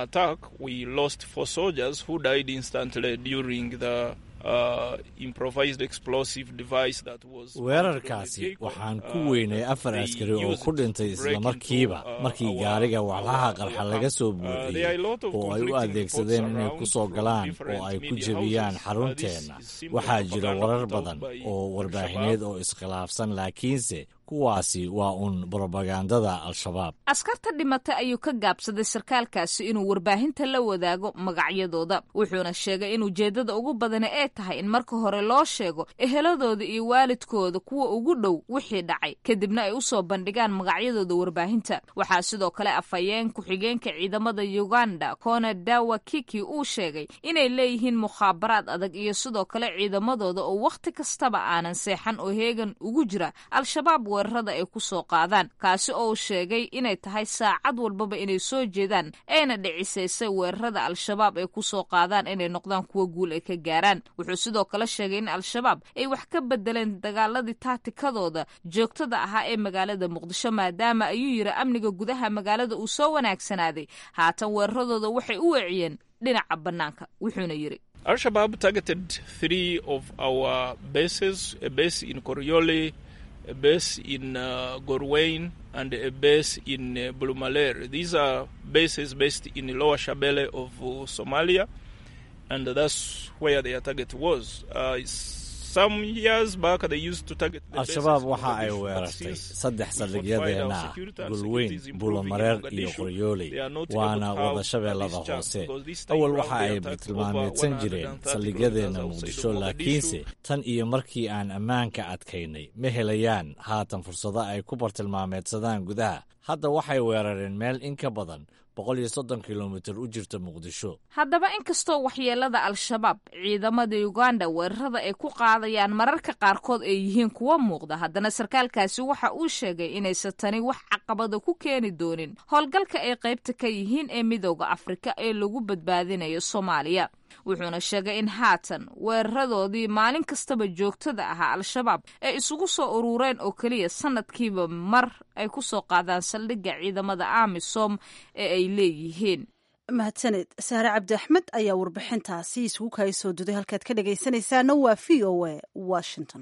weerarkaasi waxaan ku weynay afar askari oo ku dhintay islamarkiiba markii gaariga walxaha qarxa laga soo buuxiyey oo ay u adeegsadeen inay ku soo galaan oo ay ku jebiyaan xarunteenna waxaa jira warar badan oo warbaahineed oo iskhilaafsan laakiinse kuwaasi waa uun brobagandada al-shabaab askarta dhimatay ayuu ka gaabsaday sarkaalkaasi inuu warbaahinta la wadaago magacyadooda wuxuuna sheegay in ujeeddada ugu badani ay tahay in marka hore loo sheego eheladooda iyo waalidkooda kuwa ugu dhow wixii dhacay kadibna ay usoo bandhigaan magacyadooda warbaahinta waxaa sidoo kale afhayeen ku-xigeenka ciidamada uganda kona dawa kiki uu sheegay inay leeyihiin mukhaabaraad adag iyo sidoo kale ciidamadooda oo wakhti kastaba aanan seexan oo heegan ugu jira al-shabaab weerarada ay ku soo qaadaan kaasi oo uu sheegay inay tahay saacad walbaba inay soo jeedaan ayna dhicisaysay weerarada al-shabaab ay ku soo qaadaan inay noqdaan kuwo guul ay ka gaaraan wuxuu sidoo kale sheegay in al-shabaab ay wax ka bedeleen dagaaladii taatikadooda joogtada ahaa ee magaalada muqdisho maadaama ayuu yidhi amniga gudaha magaalada uu soo wanaagsanaaday haatan weeraradooda waxay u weeciyeen dhinaca bannaanka wuxuuna yidhi Al-Shabaab targeted three of our bases, a base in Koriole, a base in uh, Gorwain and a base in uh, Bulumaler. These are bases based in the lower Shabelle of uh, Somalia, and that's where their target was. Uh, al-shabaab waxa ay weerartay saddex saldhigyadeenna ah gulweyn buulamareer iyo qoryooley waana wada shabeellada hoose awal waxa ay bartilmaameedsan jireen saldhigyadeenna muqdisho laakiinse tan iyo markii aan ammaanka adkaynay ma helayaan haatan fursado ay ku bartilmaameedsadaan gudaha hadda waxay weerareen meel in ka badan boqol iyo soddon kilomitir u jirta muqdisho haddaba inkastoo waxyeelada al-shabaab ciidamada uganda weerarada ay ku qaadayaan mararka qaarkood ay yihiin kuwa muuqda haddana sarkaalkaasi waxa uu sheegay inaysan tani wax caqabada ku keeni doonin howlgalka ay qaybta ka yihiin ee midooda afrika ee lagu badbaadinayo soomaaliya wuxuuna sheegay in haatan weeraradoodii maalin kastaba joogtada ahaa al-shabaab ay isugu soo urureen oo keliya sanadkiiba mar ay ku soo qaadaan saldhigga ciidamada amisom ee ay leeyihiin mahadsaned saare cabdi axmed ayaa warbixintaasi isugu kaya soo duday halkaad ka dhegaysanaysaana waa v o a washington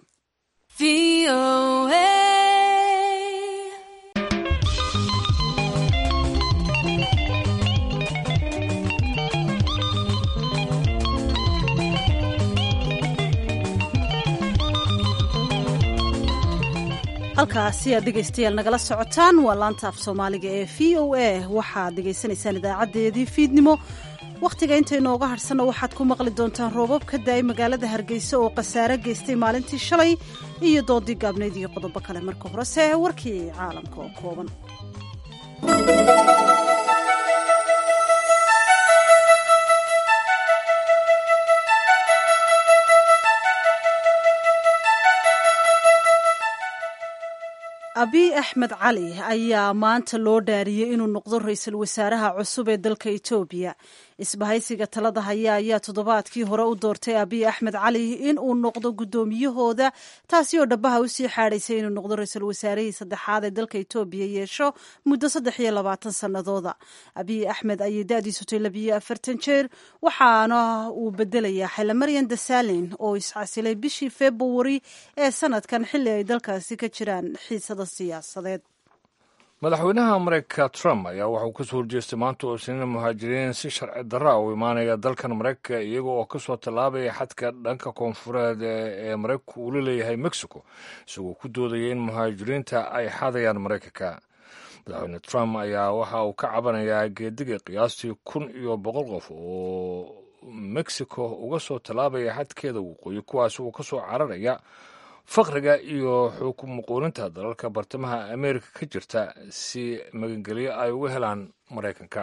halkaasi aad dhegaystayaal nagala socotaan waa laanta af soomaaliga ee v o a waxaad dhegaysanaysaan idaacadeedii fiidnimo wakhtiga inta inooga hadhsanna waxaad ku maqli doontaan roobab ka da-ay magaalada hargeysa oo khasaare geystay maalintii shalay iyo doodii gaabneyd iyo qodobo kale marka horese warkii caalamka oo kooban abiy axmed cali ayaa maanta loo dhaariyey inuu noqdo ra-iisul wasaaraha cusub ee dalka etoobiya isbahaysiga talada haya ayaa toddobaadkii hore u doortay abiy axmed cali in uu noqdo guddoomiyahooda taasi oo dhabaha usii xaadhaysay inuu noqdo ra-iisul wasaarihii saddexaad ee dalka etoobiya yeesho muddo saddex iyo labaatan sannadooda abiy axmed ayay da-diisu tay labiyo afartan jeer waxaana uu bedelayaa xelamaryan dasalin oo iscasilay bishii februari ee sanadkan xilli ay dalkaasi ka jiraan xiisada siyaasadeed madaxweynaha mareykanka trump ayaa waxauu kasoo horjeestay maanta oo isniina muhaajiriin si sharci darra u imaanaya dalkan mareykanka iyaga oo kasoo tallaabaya xadka dhanka koonfureed ee mareykanku uu la leeyahay mexico isagoo ku doodaya in muhaajiriinta ay xadayaan mareykanka madaxweyne trump ayaa waxa uu ka cabanayaa geediga qiyaastii kun iyo boqol qof oo mexico uga soo tallaabaya xadkeeda waqooyi kuwaas uu kasoo cararaya faqriga iyo xukum muquulinta dalalka bartamaha ameerika ka jirta si magangelyo ay uga helaan maraykanka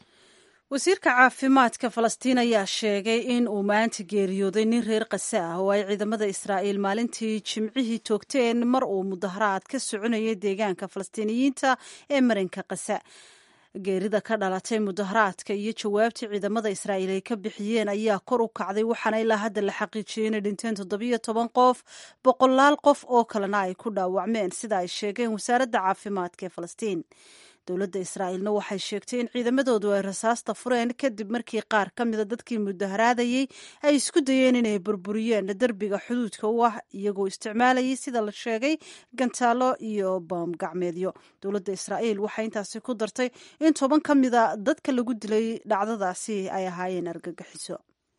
wasiirka caafimaadka falastiin ayaa sheegay in uu maanta geeriyooday nin reer kase ah oo ay ciidamada israa'iil maalintii jimcihii toogteen mar uu mudaharaad ka soconayay deegaanka falastiiniyiinta ee marinka kase geerida ka dhalatay mudaharaadka iyo jawaabtii ciidamada israa'iil ay ka bixiyeen ayaa kor u kacday waxaana ilaa hadda la xaqiijiyey inay dhinteen toddobiyo toban qof boqolaal qof oo kalena ay ku dhaawacmeen sida ay sheegeen wasaaradda caafimaadka ee falastiin dowladda israa'iilna waxay sheegtay in ciidamadoodu ay rasaasta fureen kadib markii qaar ka mida dadkii mudaharaadayey ay isku dayeen inay burburiyeen derbiga xuduudka u ah iyagoo isticmaalayay sida la sheegay gantaalo iyo baam gacmeedyo dowladda israa'iil waxay intaasi ku dartay in toban ka mida dadka lagu dilay dhacdadaasi ay ahaayeen argagixiso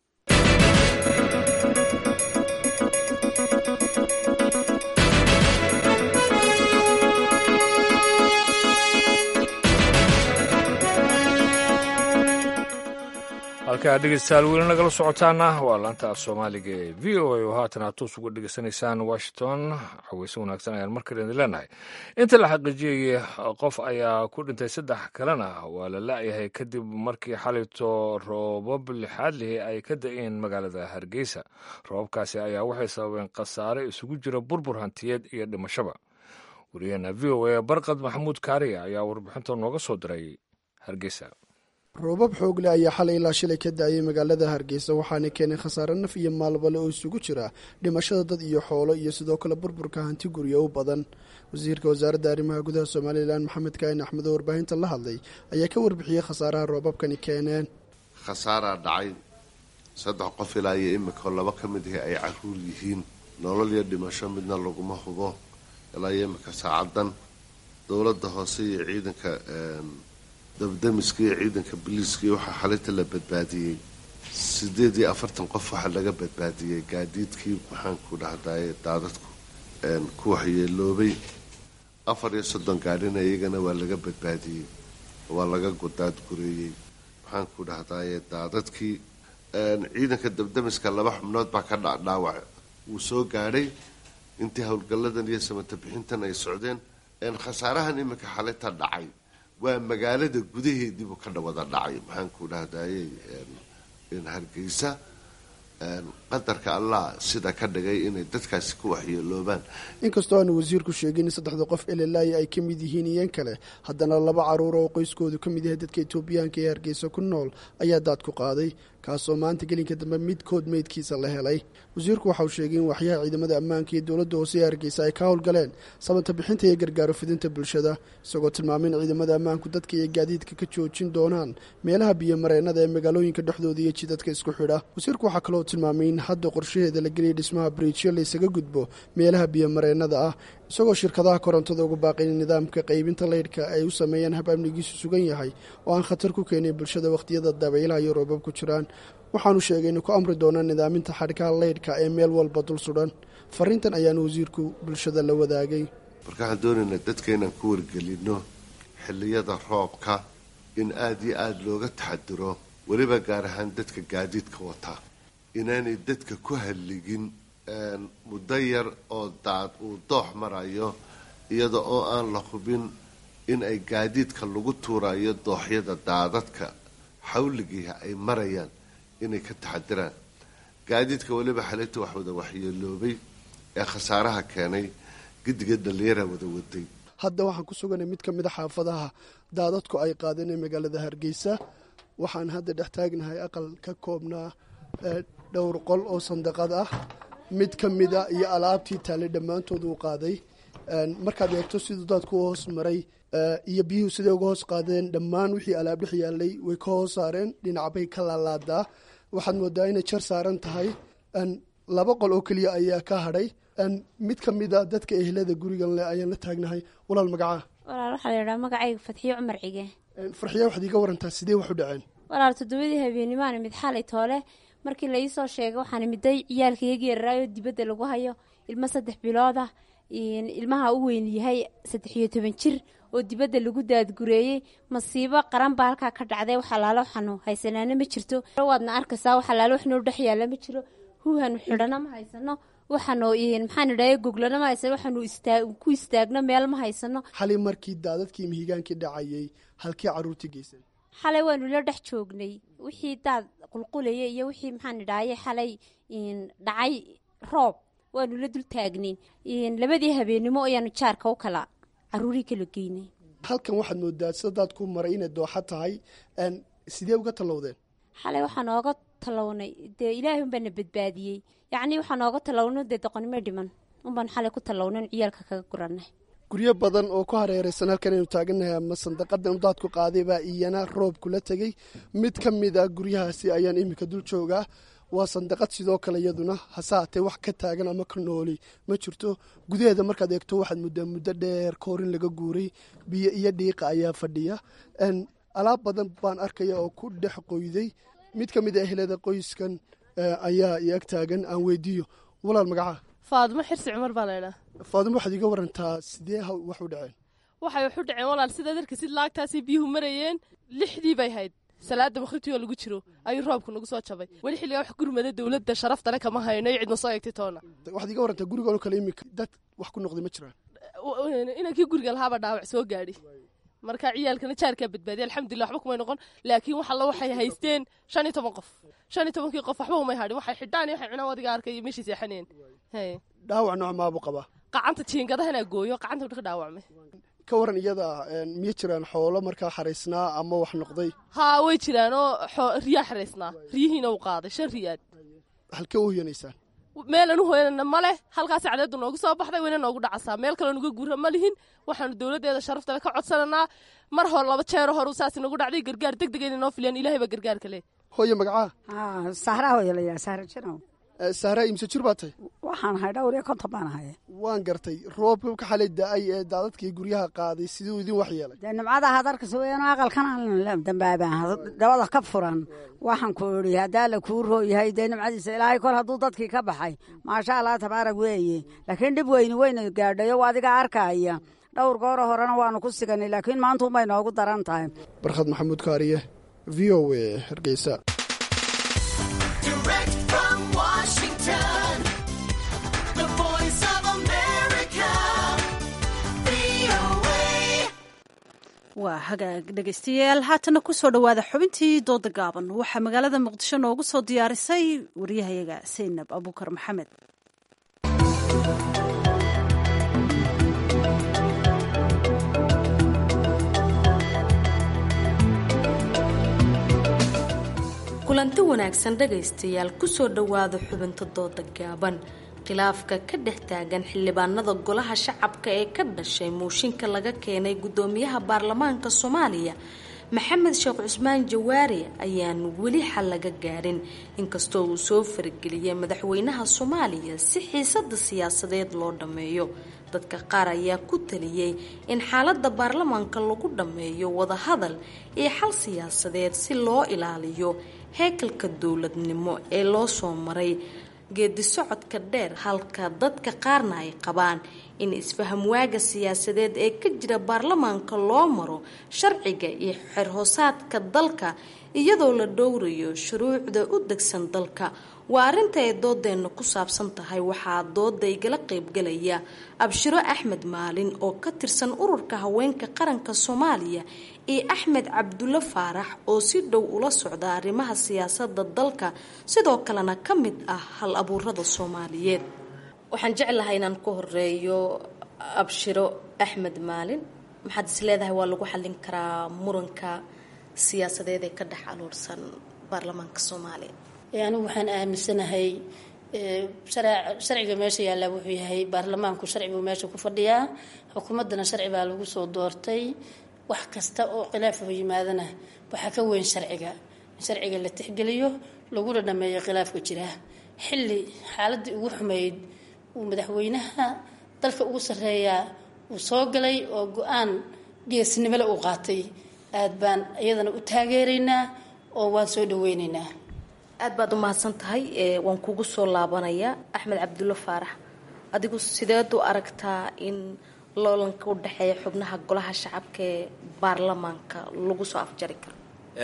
halkaa dhegeystayaal weli nagala socotaana waa laanta af soomaaliga ee v o a oo haatan aad toos uga dhegeysanaysaan washington xaweyse wanaagsan ayaan markale idin leenahay inta la xaqiijiyey qof ayaa ku dhintay saddex kalena waa la la-yahay kadib markii xalito roobab lixaad lihi ay ka da-een magaalada hargeysa roobabkaasi ayaa waxay sababeen khasaare isugu jira burbur hantiyeed iyo dhimashaba wariyaheena v o a barkad maxamuud kaariya ayaa warbixinta nooga soo diray hargeysa roobab xoog leh ayaa xalay ilaa shilay ka da-ayay magaalada hargeysa waxaana keenay khasaare naf iyo maalbale oo isugu jira dhimashada dad iyo xoolo iyo sidoo kale burburka hanti guryo u badan wasiirka wasaaradda arrimaha gudaha somalilan maxamed kaahin axmed oo warbaahinta la hadlay ayaa ka warbixiyey khasaaraha roobabkani keeneen khasaaraa dhacay saddex qof ilaa iyo imika laba ka mid ahi ay caruur yihiin nolol iyo dhimasho midna laguma hubo ilaa iyo imika saacadan dowladda hoose iyo ciidanka dabdamiska iyo ciidanka biliiska iyo waxaa xalinta la badbaadiyey siddeed iyo afartan qof waxaa laga badbaadiyey gaadiidkii maxaanku dhahdaye daadadku ku waxyeeloobay afar iyo soddon gaadhina iyagana waa laga badbaadiyey waa laga daadgureeyey maxaanku dhahdaye daadadkii ciidanka dabdamiska laba xubnood baa ka dhadhaawac wuu soo gaadhay intii howlgalladan iyo samata bixintan ay socdeen khasaarahan iminka xalita dhacay waa magaalada gudaheediibuu ka wada dhacay maxaanku dhahdaye hargeysa qadarka allah sida ka dhigay inay dadkaasi ku waxyeeloobaan inkastoo aanu wasiirku sheegin in saddexda qof elelaayi ay ka mid yihiin iyan kale haddana laba caruur oo qoyskoodu ka mid yahay dadka etoobiyaanka ee hargeysa ku nool ayaa daad ku qaaday kaasoo maanta gelinka dambe midkood meydkiisa la helay wasiirku waxauu sheegay in waxyaha ciidamada ammaanka iyo dowladda hoose ee hargeysa ay ka howlgaleen samata bixinta iyo gargaaro fidinta bulshada isagoo tilmaamay in ciidamada ammaanku dadka iyo gaadiidka ka joojin doonaan meelaha biyomareennada ee magaalooyinka dhexdooda iyo jidadka isku xidha wasiirku waxaa kaloo tilmaamay in hadda qorshaheeda la geliyay dhismaha briijyo laysaga gudbo meelaha biyomareennada ah isagoo shirkadaha korontada uga baaqay in nidaamka qaybinta leydhka ay u sameeyaan hab amnigiisu sugan yahay oo aan khatar ku keenin bulshada wakhtiyada dabaylaha iyo roobab ku jiraan waxaanu sheegay inay ku amri doonaan nidaaminta xadhkaha leydhka ee meel walba dul sudhan fariintan ayaanu wasiirku bulshada la wadaagay marka waxaan doonaynaa dadka inaan ku wargelino xilliyada roobka in aada iyo aada looga taxadiro weliba gaar ahaan dadka gaadiidka wataa inaanay dadka ku halligin muddo yar oo daad uu doox marayo iyada oo aan la hubin in ay gaadiidka lagu tuurayo dooxyada daadadka xawligiiha ay marayaan inay ka taxadiraan gaadiidka weliba xalinta wax wada waxyeeloobay ee khasaaraha keenay gidiga dhallinyara wada waday hadda waxaan ku suganay mid ka mid a xaafadaha daadadku ay qaadeen ee magaalada hargeysa waxaan hadda dhex taagnahay aqal ka koobnaa dhowr qol oo sandaqad ah mid ka mida iyo alaabtii taallay dhammaantood uu qaaday markaad eegto siduu daadku u hoos maray iyo biyuhu siday uga hoos qaadeen dhammaan wixii alaab dhex yaallay way ka hoos saareen dhinacbay ka laalaadaa waxaad moodaa inay jar saaran tahay laba qol oo keliya ayaa ka hadhay mid ka mida dadka ehlada gurigan leh ayaan la taagnahay walaal magacaa walaal waxaa la yidhaha magacayga fatxiyo cumar cige farxiya waxaad iiga warantaa sidee wax u dhaceen walaal toddobadii habeenimaan mid xalay toole markii la iisoo sheegay waxaan miday ciyaalkayagii yararaayo dibadda lagu hayo ilmo saddex bilooda ilmaha u weyn yahay saddex iyo toban jir oo dibadda lagu daadgureeyey masiibo qaran baa halkaa ka dhacday wax alaalo waxaanu haysanaana ma jirto waadna arkaysaa wax alaalo wax noo dhex yaalla ma jiro huhanu xidhana ma haysano waxaanu maxaan idhahay goglana ma haysano waxaanu ku istaagno meel ma haysano xalay markii daadadkii mihigaankii dhacayay halkii caruurtii geysay xalay waanu la dhex joognay wixii daad qulqulaya iyo wixii maxaan idhahaye xalay dhacay roob waanu la dul taagnayn labadii habeenimo ayaanu jaarka u kala caruurii kala geynay halkan waxaad moodaa sida daadku maray inay dooxa tahay sidee uga tallowdeen xalay waxaa nooga tallawnay dee ilaahay unbaana badbaadiyey yacnii waxaa nooga tallawno dee doqonimo dhiman unbaan xalay ku tallawnan ciyaalka kaga guranay guryo badan oo ku hareeraysan halkan aynu taagannahay ama sandaqadan daadku qaaday baa iyana roob kula tegey mid ka mid a guryahaasi ayaan iminka dul joogaa waa sandaqad sidoo kale iyaduna hase haatee wax ka taagan ama ka nooli ma jirto gudaheeda markaad eegto waxaad muddaa muddo dheer koorin laga guuray biyo iyo dhiiqa ayaa fadhiya alaab badan baan arkaya oo ku dhex qoyday mid ka mid a ehlada qoyskan ayaa i ag taagan aan weydiiyo walaal magacaa faadimo xirsi cumar baa laydhaa faadimo waxaad iga warantaa sidee wax u dhaceen waxay wax u dhaceen walaal sidaad arkasid laagtaasay biyuhu marayeen lixdii bay hayd salaada bakhritii oo lagu jiro ayuu roobku nagu soo jabay weli xilligaa wax gurmada dowladda sharaftale kama hayno iyo cidna soo eegtay toona waxaad iga warantaa gurigoon kale imika dad wax ku noqday ma jiraan inankii guriga lahaaba dhaawac soo gaadhi marka ciyaalkana jaarkaa badbaadiya alxamdulilah waxba kumay noqon laakiin wax alla waxay haysteen shan iyo toban qof shan iyo tobankii qof waxba umay hadhin waxay xidhaan iyo waxay cunaan wadiga arkay iyo meeshii seexaneen dhaawac nooc maabu qabaa qacanta jiingadahana gooyo qacanta ka dhaawacmay ka waran iyada miya jiraan xoolo markaa xaraysnaa ama wax noqday haa way jiraan oo riyaa xaraysnaa riyihiina uu qaaday shan riyaad halkee u hoyanaysaan meelan u hoyanana ma leh halkaas cadeedu noogu soo baxday wayna noogu dhacasaa meel kale nuga guura ma lihin waxaanu dowladdeeda sharaftale ka codsananaa mar hore laba jeero hore saas nagu dhacday gargaar deg deg inay noo filiyaan ilaahay baa gargaarka leh hooye magacaa sahraa hooyalayaa sahra jinow sahraa imse jir baa tahay waxaan ahay dhowr iyo konton baan ahay waan gartay roobka ka xalay da-ay ee daadadkii guryaha qaaday siduu idin wax yeelay dee nimcada hadarkasa weyn aqalkan aan dambaabaan dabada ka furan waxaan ku idhi haddaa la kuu rooyahay dee nimcadiisa ilaahay kol hadduu dadkii ka baxay maasha allah tabaarag weeye laakiin dhib weyni weyna gaadhayo adiga arkaya dhowr gooro horena waanu ku siganay laakiin maanta unbay noogu daran tahay barkhad maxamuud kaariye v o a hargeysa waa hagaag dhegaystayaal haatana kusoo dhowaada xubintii dooda gaaban waxaa magaalada muqdisho noogu soo diyaarisay waryahayaga saynab abuukar maxamed kulanti wanaagsan dhegaystayaal kusoo dhowaada xubinta dooda gaaban khilaafka ka dhex taagan xildhibaanada golaha shacabka ee ka dhashay muushinka laga keenay guddoomiyaha baarlamaanka soomaaliya maxamed sheekh cusmaan jawaari ayaan weli xal laga gaarin inkastoo uu soo farageliyay madaxweynaha soomaaliya si xiisada siyaasadeed loo dhammeeyo dadka qaar ayaa ku taliyey in xaalada baarlamaanka lagu dhammeeyo wadahadal iyo xal siyaasadeed si loo ilaaliyo heekalka dowladnimo ee loo soo maray geedi socodka dheer halka dadka qaarna ay qabaan in isfaham waaga siyaasadeed ee ka jira baarlamaanka loo maro sharciga iyo xerhoosaadka dalka iyadoo la dhowrayo shuruucda u degsan dalka waa arrinta ay doodeenna ku saabsan tahay waxaa dooda igala qaybgalaya abshiro axmed maalin oo ka tirsan ururka haweenka qaranka soomaaliya iyo axmed cabdulle faarax oo si dhow ula socda arrimaha siyaasada dalka sidoo kalena ka mid ah hal abuurada soomaaliyeed waxaan jeclahay inaan ku horeeyo abshiro axmed maalin maxaad is leedahay waa lagu xallin karaa muranka siyaasadeed ee ka dhex aluursan baarlamaanka soomaaliya anigu waxaan aaminsanahay sharciga meesha yaallaa wuxuu yahay baarlamaanku sharci buu meesha ku fadhiyaa xukuumaddana sharci baa lagu soo doortay wax kasta oo khilaafoo yimaadana waxaa ka weyn sharciga in sharciga la tixgeliyo laguna dhameeyo khilaafka jira xilli xaaladii ugu xumeyd uu madaxweynaha dalka ugu sarreeyaa uu soo galay oo go-aan geesnimole uu qaatay aad baan iyadana u taageeraynaa oo waan soo dhaweynaynaa aad baad u mahadsan tahay waan kugu soo laabanayaa axmed cabdulle faarax adigu sideed u aragtaa in loolanka u dhexeeya xubnaha golaha shacabka ee baarlamaanka lagu soo afjari karo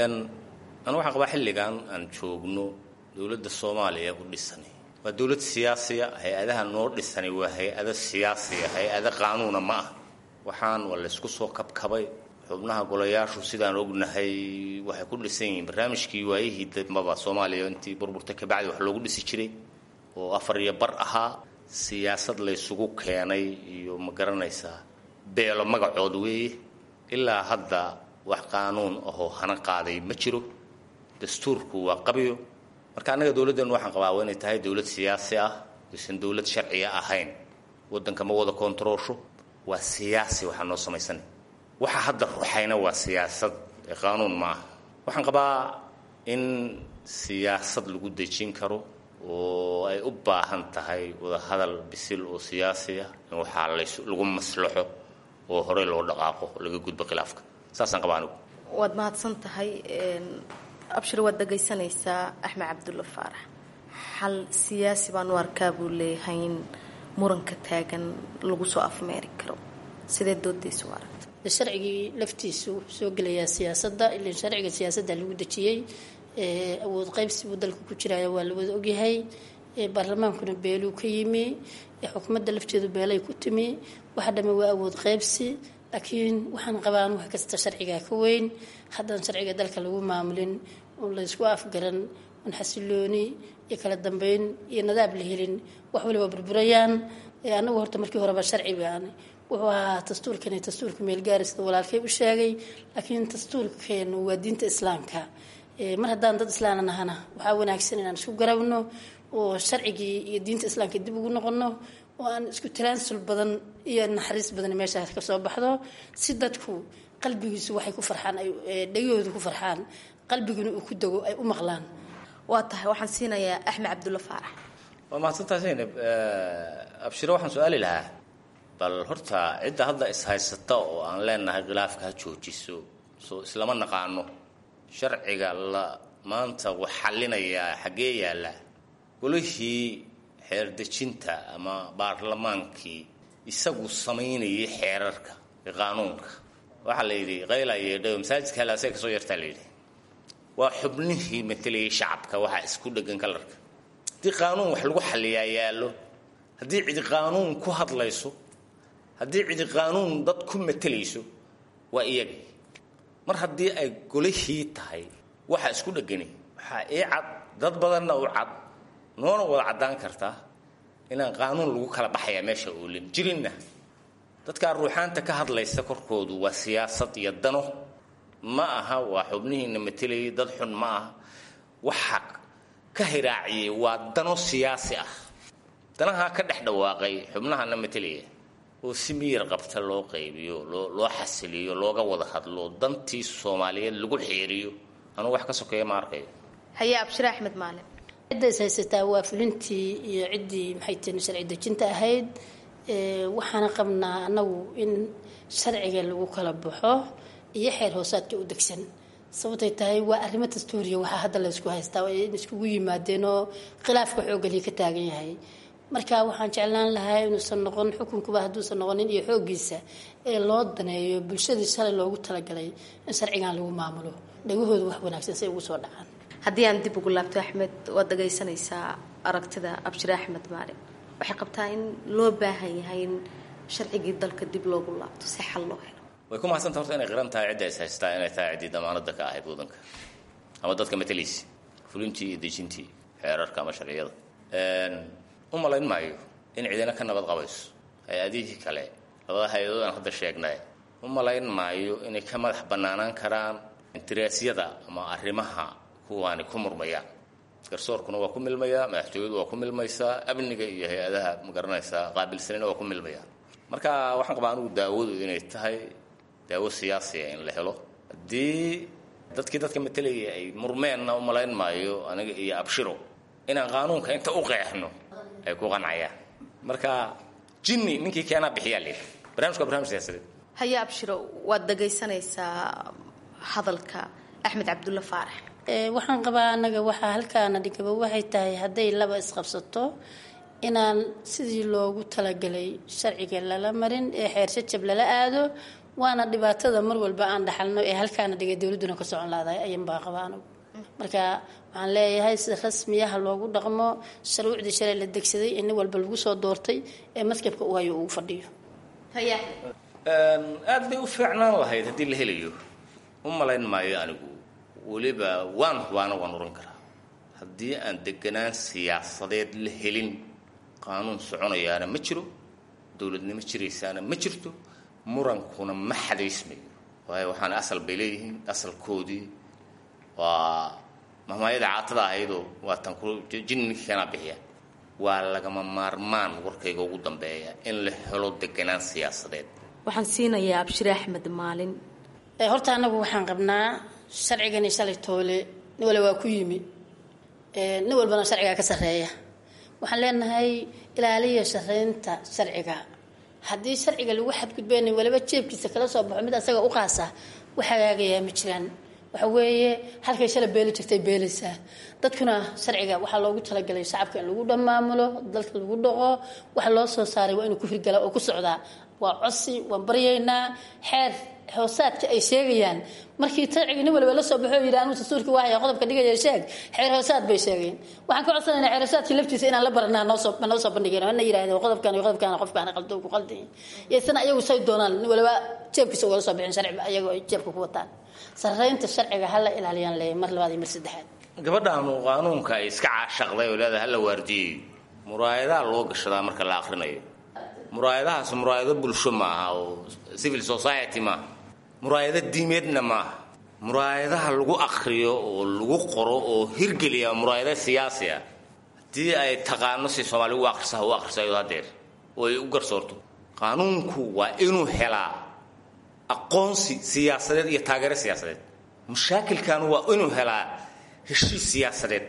anu waxaan qabaa xilligan aan joogno dowladda soomaaliya u dhisani waa dowlad siyaasiya hay-adaha noo dhisani waa hay-ado siyaasiya hay-ado qaanuuna ma ah waxaan waa laysku soo kabkabay xubnaha golayaashu sidaan ognahay waxay ku dhisan yihiin barnaamijkii waayihii dambaba soomaaliya intii burburta kabacdi wax loogu dhisi jiray oo afar iyo bar ahaa siyaasad laysugu keenay iyo ma garanaysaa beelo magacood weeye ilaa hadda wax qaanuun ahoo hana qaaday ma jiro dastuurku waa qabyo marka annaga dowladdeenu waxaan qabaa waa inay tahay dowlad siyaasi ah aysan dowlad sharciga ahayn waddanka ma wada koontaroosho waa siyaasi waxaa noo samaysanay waxa hadda ruxayna waa siyaasad ee qaanuun ma ah waxaan qabaa in siyaasad lagu dejin karo oo ay u baahan tahay wadahadal bisil oo siyaasi ah in waxaa lagu maslaxo oo horey loo dhaqaaqo laga gudbo khilaafka saasaan qabaa anigu waad mahadsan tahay abshir waad dhagaysanaysaa axmed cabdulle faarax xal siyaasi baan u arkaa buu leeyahay in muranka taagan lagu soo afmeeri karo sidee doodaysa u aragta sharcigii laftiisu soo gelayaa siyaasadda ilan sharciga siyaasadda lagu dejiyey awood qaybsi buu dalka ku jiraya waa la wada ogyahay baarlamaankuna beeluu ka yimi xukuumadda lafteedu beelay ku timi waxa dhamme waa awood qaybsi laakiin waxaan qabaan wax kasta sharcigaa ka weyn haddaan sharciga dalka lagu maamulin oon laysku afgaran oon xasilooni iyo kala dambeyn iyo nadaab la helin wax waliba burburayaan anagu horta markii horeba sharci baan wuxuu ahaa dastuurkani dastuurka meelgaari sida walaalkay u sheegay laakiin dastuurkeenu waa diinta islaamka mar haddaan dad islaana nahana waxaa wanaagsan inaan isku garabno oo sharcigii iyo diinta islaamka dib ugu noqono oo aan isku talaansul badan iyo naxariis badan meeshaas ka soo baxdo si dadku qalbigiisu waxay ku farxaan ay dhegahoodu ku farxaan qalbiguna uu ku dego ay u maqlaan waa tahay waxaan siinayaa axmed cabdulle faarax waa mahadsantahay zaynab abshiro waxaan su-aali lahaa bal horta cidda hadda is-haysata oo aan leenahay khilaafka ha joojiso soo islama naqaano sharciga la maanta wax xallinayaa xaggee yaalla golihii xeerdejinta ama baarlamaankii isagu samaynayay xeerarka iyo qaanuunka waxaa la yidhi qayla yeedhayo masaajidka halaasee kasoo yartaa la yidhi waa xubnihii matelayay shacabka waxaa isku dhegan kalarka haddii qaanuun wax lagu xalliyaa yaallo haddii cidi qaanuun ku hadlayso haddii cidi qaanuun dad ku matelayso waa iyagii mar haddii ay golihii tahay waxa isku dhegani waxaa ii cad dad badanna u cad noona wada caddaan kartaa inaan qaanuun lagu kala baxayaa meesha oolin jirinna dadkaa ruuxaanta ka hadlaysa korkoodu waa siyaasad iyo dano ma aha waa xubnihiina matelayay dad xun ma aha waxa ka hiraaciyey waa dano siyaasi ah danahaa ka dhex dhawaaqay xubnahana matelaya oo si miyir qabta loo qaybiyo loo loo xasiliyo looga wada hadlo dantii soomaaliyeed lagu xeeriyo anugu wax ka sokeeya ma arkayo haye abshire axmed maalin cidda is haysataa waa fulintii iyo ciddii maxay tihi sharci dejinta ahayd waxaana qabnaa annagu in sharciga lagu kala baxo iyo xeer hoosaadka u degsan sababtay tahay waa arrimo dastuuriya waxaa hadda laysku haystaa in iskugu yimaadeen oo khilaafka xooggalii ka taagan yahay marka waxaan jeclaan lahaa inuusan noqon xukunkuba hadduusan noqonin iyo xooggiisa ee loo daneeyo bulshadii shalay loogu talagalay in sharcigan lagu maamulo dhagahooda wax wanaagsan say ugu soo dhacaan haddii aan dib ugu laabto axmed waad dhagaysanaysaa aragtida abshire axmed maalin waxay qabtaa in loo baahan yahay in sharcigii dalka dib loogu laabto si xal loo helo way ku mahadsanta horta inay qiran tahay cidda is haystaa inay tahay ciddii damaanada ka ahayd waddanka ama dadka matalaysi fulintii iyo dejintii xeerarka ama sharciyada u malayn maayo in cidina ka nabad qabayso hay-adihii kale labada hay-adood aan hadda sheegnay u malayn maayo inay ka madax bannaanaan karaan intiraasyada ama arrimaha kuwaani ku murmayaan garsoorkuna waa ku milmayaa madaxtooyadu waa ku milmaysaa amniga iyo hay-adaha magaranaysaa qaabilsanina waa ku milmayaa marka waxaan qabaa anugu daawadu inay tahay daawo siyaasiya in la helo haddii dadkii dadka matelaya ay murmeenna u malayn maayo aniga iyo abshiro inaan qaanuunka inta u qeexno ay ku qancayaan marka jinni ninkii keenaa bixiyaa leeyahay barnamijka waa barnamij siyaasadeed haye abshiro waad dhagaysanaysaa hadalka axmed cabdulla faarax waxaan qabaa annaga waxaa halkaana dhigaba waxay tahay hadday laba isqabsato inaan sidii loogu talagalay sharciga lala marin ee xeer jajab lala aado waana dhibaatada mar walba aan dhaxalno ee halkaana dhigay dowladduna ka socon laadahay ayan baa qabaa anigu marka waxaan leeyahay si rasmiyaha loogu dhaqmo shuruucdii shalay la degsaday ee nin walba lagu soo doortay ee maskabka u hayo uu fadhiyo aad bay u fiicnaan lahayd haddii la helayo u malayn maayo anigu weliba waan hubaana waan oran karaa haddii aan deganaan siyaasadeed la helin qaanuun soconayaana ma jiro dowladnimo jiraysaana ma jirto murankuna ma xadaysmayo waayo waxaana asal bay leeyihiin asalkoodii waa mahmaayada caatada ahaydoo waa tan ku jinni ninkii kanaa bixiya waa lagama maarmaan warkayga ugu dambeeya in la helo deganaan siyaasadeed waxaan siinayaa abshire axmed maalin horta annagu waxaan qabnaa sharcigani shalay toole nin wale waa ku yimi nin walbana sharcigaa ka sarreeya waxaan leenahay ilaaliya shareynta sharciga haddii sharciga lagu xadgudbeyna waliba jeebkiisa kala soo baxo mid asaga u qaasa wax hagaagayaa ma jiraan waxa weeye halkay shala beeli jirtay beelaysaa dadkuna sharciga waxaa loogu talagalay shacabka in lagu dhamaamulo dalka lagu dhaqo waxa loo soo saaray waa inuu ku hirgala oo ku socdaa waa cosi waan baryaynaa xeer hoosaadka ay sheegayaan markii sharciga nin waliba la soo baxo yidhi anuu dastuurka waahaya qodobka dhigaya sheeg xeer hoosaad bay sheegeen waxaan ka codsanaynaa xeer hoosaadkii laftiisa inaan la baranaa noosoo noo soo bandhigeen ina yidhahdeen qodobkan iyo qodobkan qofkaan qaldo ku qaldayin iyasana ayagu say doonaan nin waliba jeebkiisa ugala soo bixin sharci ayagoo ay jeebka ku wataan sarreynta sharciga hala ilaaliyaan leeyahay mar labaad iyo mar saddexaad gabadhaanu qaanuunka ay iska caashaqday oo leedahay hala waardiyeyo muraayadaha loo gashadaa marka la akrinayo muraayadahaas muraayado bulsho maaha oo civil society maaha muraayado diimeedna maaha muraayadaha lagu akriyo oo lagu qoro oo hirgeliya muraayado siyaasi ah haddii ay taqaano si soomaali u akhrisaha u akhrisayo hadeer oo ay u garsoorto qaanuunku waa inuu helaa aqoonsi siyaasadeed iyo taageero siyaasadeed mashaakilkan waa inuu helaa heshiis siyaasadeed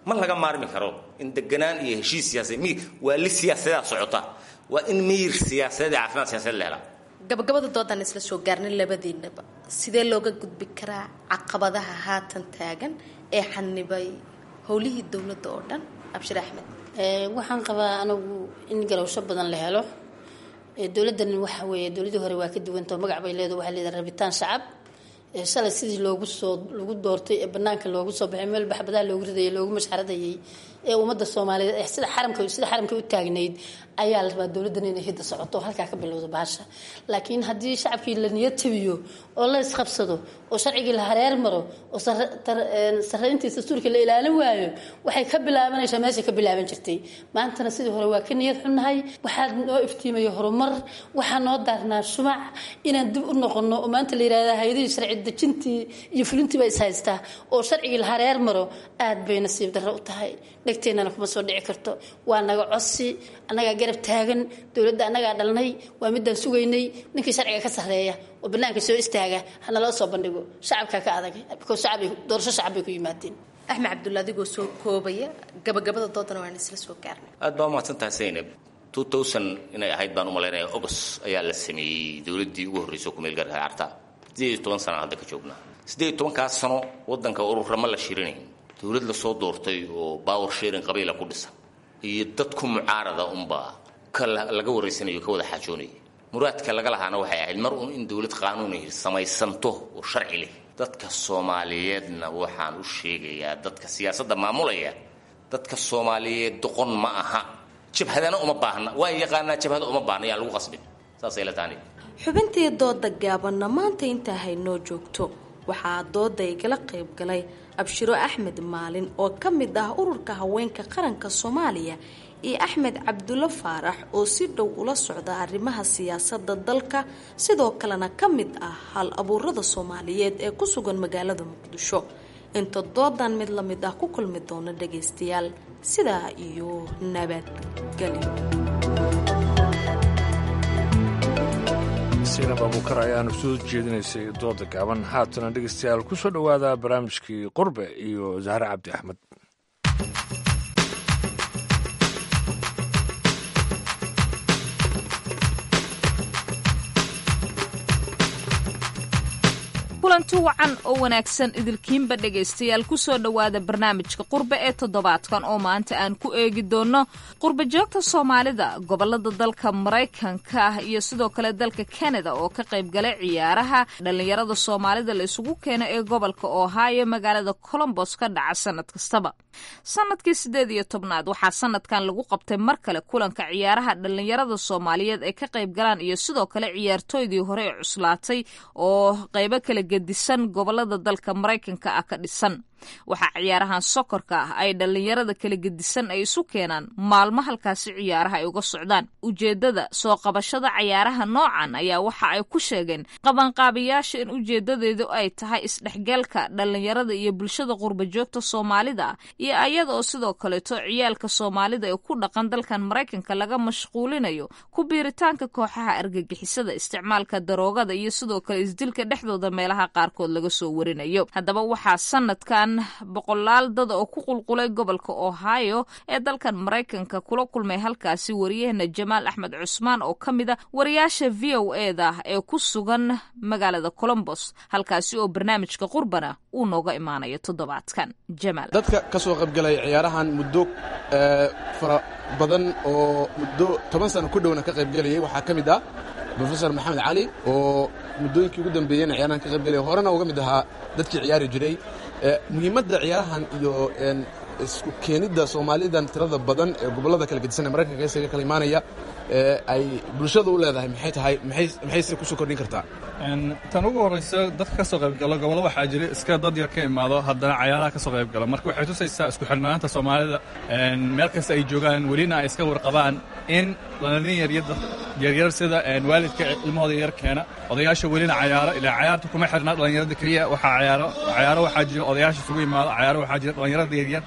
ma laga maarmi karo in deganaan iyo heshiis siyaasadeed mi waa li siyaasadaa socota waa in miyir siyaasadeed iyo caafimaad siyaasadeed la helaa gabagabada doodan isla soo gaarnay labadiinaba sidee looga gudbi karaa caqabadaha haatan taagan ee xanibay howlihii dowladda oo dhan abshir axmed waxaan qabaa anagu in garowsho badan la helo dowladdan waxa weeye dowladdii hore waa ka duwantao magac bay leedahay waxaa leedahay rabitaan shacab shalay sidii loogu soo lagu doortay ee banaanka loogu soo baxay meel baxbadaha loogu ridayay loogu mashxaradayay ee ummadda soomaaliyeed sida xaramka sida xaramka u taagnayd ayaa la rabaa dowladdan inay hidda socoto oo halkaa ka bilowda baasha laakiin haddii shacabkii la niyad tabiyo oo la isqabsado oo sharcigii la hareer maro oo sarreyntiisa dastuurka la ilaalin waayo waxay ka bilaabanaysaa meeshay ka bilaaban jirtay maantana sidii hore waa ka niyad xunnahay waxaa noo iftiimaya horumar waxaa noo daarnaa shumac inaan dib u noqono oo maanta la yidhahda hay-adihii sharci dejintii iyo fulintii ba is haystaa oo sharcigii la hareer maro aad bay nasiib darro u tahay dhegteennana kuma soo dhici karto waa naga codsi annagaa garab taagan dowladda annagaa dhalnay waa midaan sugaynay ninkii sharciga ka sarreeya oo banaanka soo istaaga hanaloo soo bandhigo shacabkaa ka adag doorasho shacab bay ku yimaadeen axmed cabdulla adigoo soo koobaya gabagabada doodana waan isla soo gaarnay aad baa umahadsan tahay zaynab two thousand inay ahayd baan u malaynaya ogos ayaa la sameeyey dowladdii ugu horreysay oo kumeel gaarka carta siddeed iyo toban sana hadda ka joognaa siddeed iyo tobankaas sano waddanka ururama la shirinayn dowlad la soo doortay oo power sharing qabiila ku dhisan iyo dadku mucaarada unbaa ka laga waraysanayo ka wada xaajoonaya muraadka laga lahaana waxay ahayd mar uun in dowlad qaanuuni samaysanto oo sharci leh dadka soomaaliyeedna waxaan u sheegayaa dadka siyaasadda maamulaya dadka soomaaliyeed doqon ma aha jabhadana uma baahna waa yaqaanaa jabhada uma baahna yaan lagu qasbin saasay la taani xubintii dooda gaabanna maanta intaa haynoo joogto waxaa dooda igala qayb galay abshiro axmed maalin oo ka mid ah ururka haweenka qaranka soomaaliya iyo axmed cabdulle faarax oo si dhow ula socda arrimaha siyaasadda dalka sidoo kalena ka mid ah hal abuurada soomaaliyeed ee ku sugan magaalada muqdisho inta doodan mid la mid ah ku kulmi doona dhagaystayaal sidaa iyo nabadgelyo sinab abuukar ayaanu soo jeedinaysay dooda gaaban haatana dhegeystayaal ku soo dhowaada barnaamijkii qurbe iyo zahre cabdi axmed kulanti wacan oo wanaagsan idilkiinba dhegaystayaal kusoo dhowaada barnaamijka qurbe ee toddobaadkan oo maanta aan ku eegi doonno qurbe joogta soomaalida gobolada dalka maraykanka ah iyo sidoo kale dalka kanada oo ka qayb galay ciyaaraha dhallinyarada soomaalida la isugu keeno ee gobolka ohio magaalada colombos ka dhaca sanad kastaba sanadkii sideed iyo tobnaad waxaa sanadkan lagu qabtay mar kale kulanka ciyaaraha dhallinyarada soomaaliyeed ay ka qayb galaan iyo sidoo kale ciyaartooydii hore ee cuslaatay oo qaybo kala gedisan gobolada dalka maraykanka ah ka dhisan waxaa ciyaarahan sokorka ah ay dhallinyarada kala gedisan ay isu keenaan maalmo halkaasi ciyaaraha ay uga socdaan ujeedada soo qabashada cayaaraha noocan ayaa waxa ay ku sheegeen qabanqaabiyaasha in ujeedadeedu ay tahay isdhexgalka dhallinyarada iyo bulshada qurbajoogta soomaalida ah iyo ayada oo sidoo kaleeto ciyaalka soomaalida ee ku dhaqan dalkan maraykanka laga mashquulinayo ku biiritaanka kooxaha argagixisada isticmaalka daroogada iyo sidoo kale isdilka dhexdooda meelaha qaarkood laga soo warinayo haddaba waxaa sanadkan boqolaal dad oo ku qulqulay gobolka ohio ee dalkan maraykanka kula kulmay halkaasi wariyahena jamaal axmed cusmaan oo ka mid a wariyaasha v o eda ee ku sugan magaalada colombos halkaasi oo barnaamijka qurbana uu nooga imaanayo toddobaadkan jamaal dadka ka soo qaybgalay ciyaarahan muddo fara badan oo muddo toban sano ku dhowna ka qaybgelayay waxaa ka mid ah rofesor maxamed cali oo muddooyinkii ugu dambeeyeyna ciyaarahan ka qaybgelaya horena uga mid ahaa dadkii ciyaari jiray muhiimadda ciyaarahan iyo isku keenidda soomaalidan tirada badan ee gobollada kala gedisan ee maraykanka isaga kala imaanaya ay bulshada u leedahay maxay tahay maxayse kusoo kordhin kartaa tan ugu horraysa dadka ka soo qaybgalo gobollo waxaa jira iska dad yar ka imaado haddana cayaaraha ka soo qaybgalo marka waxay tusaysaa isku xidhnaanta soomaalida meel kasta ay joogaan welina ay iska warqabaan in dhalin yaryar sida waalidka ilmahooda yar keena odayaasha welina cayaaro ilaa cayaarta kuma xirna dhallinyarada keliya waxaa cayaaro cayaaro waxaa jira odayaasha isugu imaado cayaaro waxaa jira dhallinyarada yaryar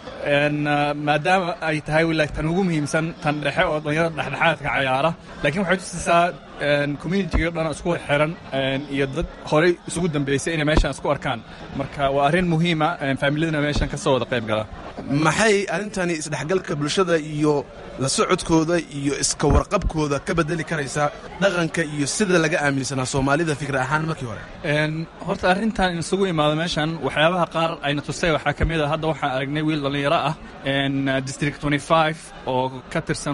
maadaama ay tahay wilaay tan ugu muhiimsan tan dhexe oo dhallinyarada dhexdhexaadka cayaara laakiin waxay tusaysaa communitiga dhan isku xiran iyo dad horey isugu dambeysay inay meeshaan isku arkaan marka waa arrin muhiima faamiladana meeshaan ka soo wada qayb gala maxay arrintani isdhexgalka bulshada iyo la socodkooda iyo iska warqabkooda ka bedeli karaysaa dhaqanka iyo sida laga aaminsanaa soomaalida fikir ahaan markii hore horta arrintan isugu imaado meeshan waxyaabaha qaar ayna tusay waxaa ka mid a hadda waxaan aragnay wiil dhallinyaro ah district oo ka tirsan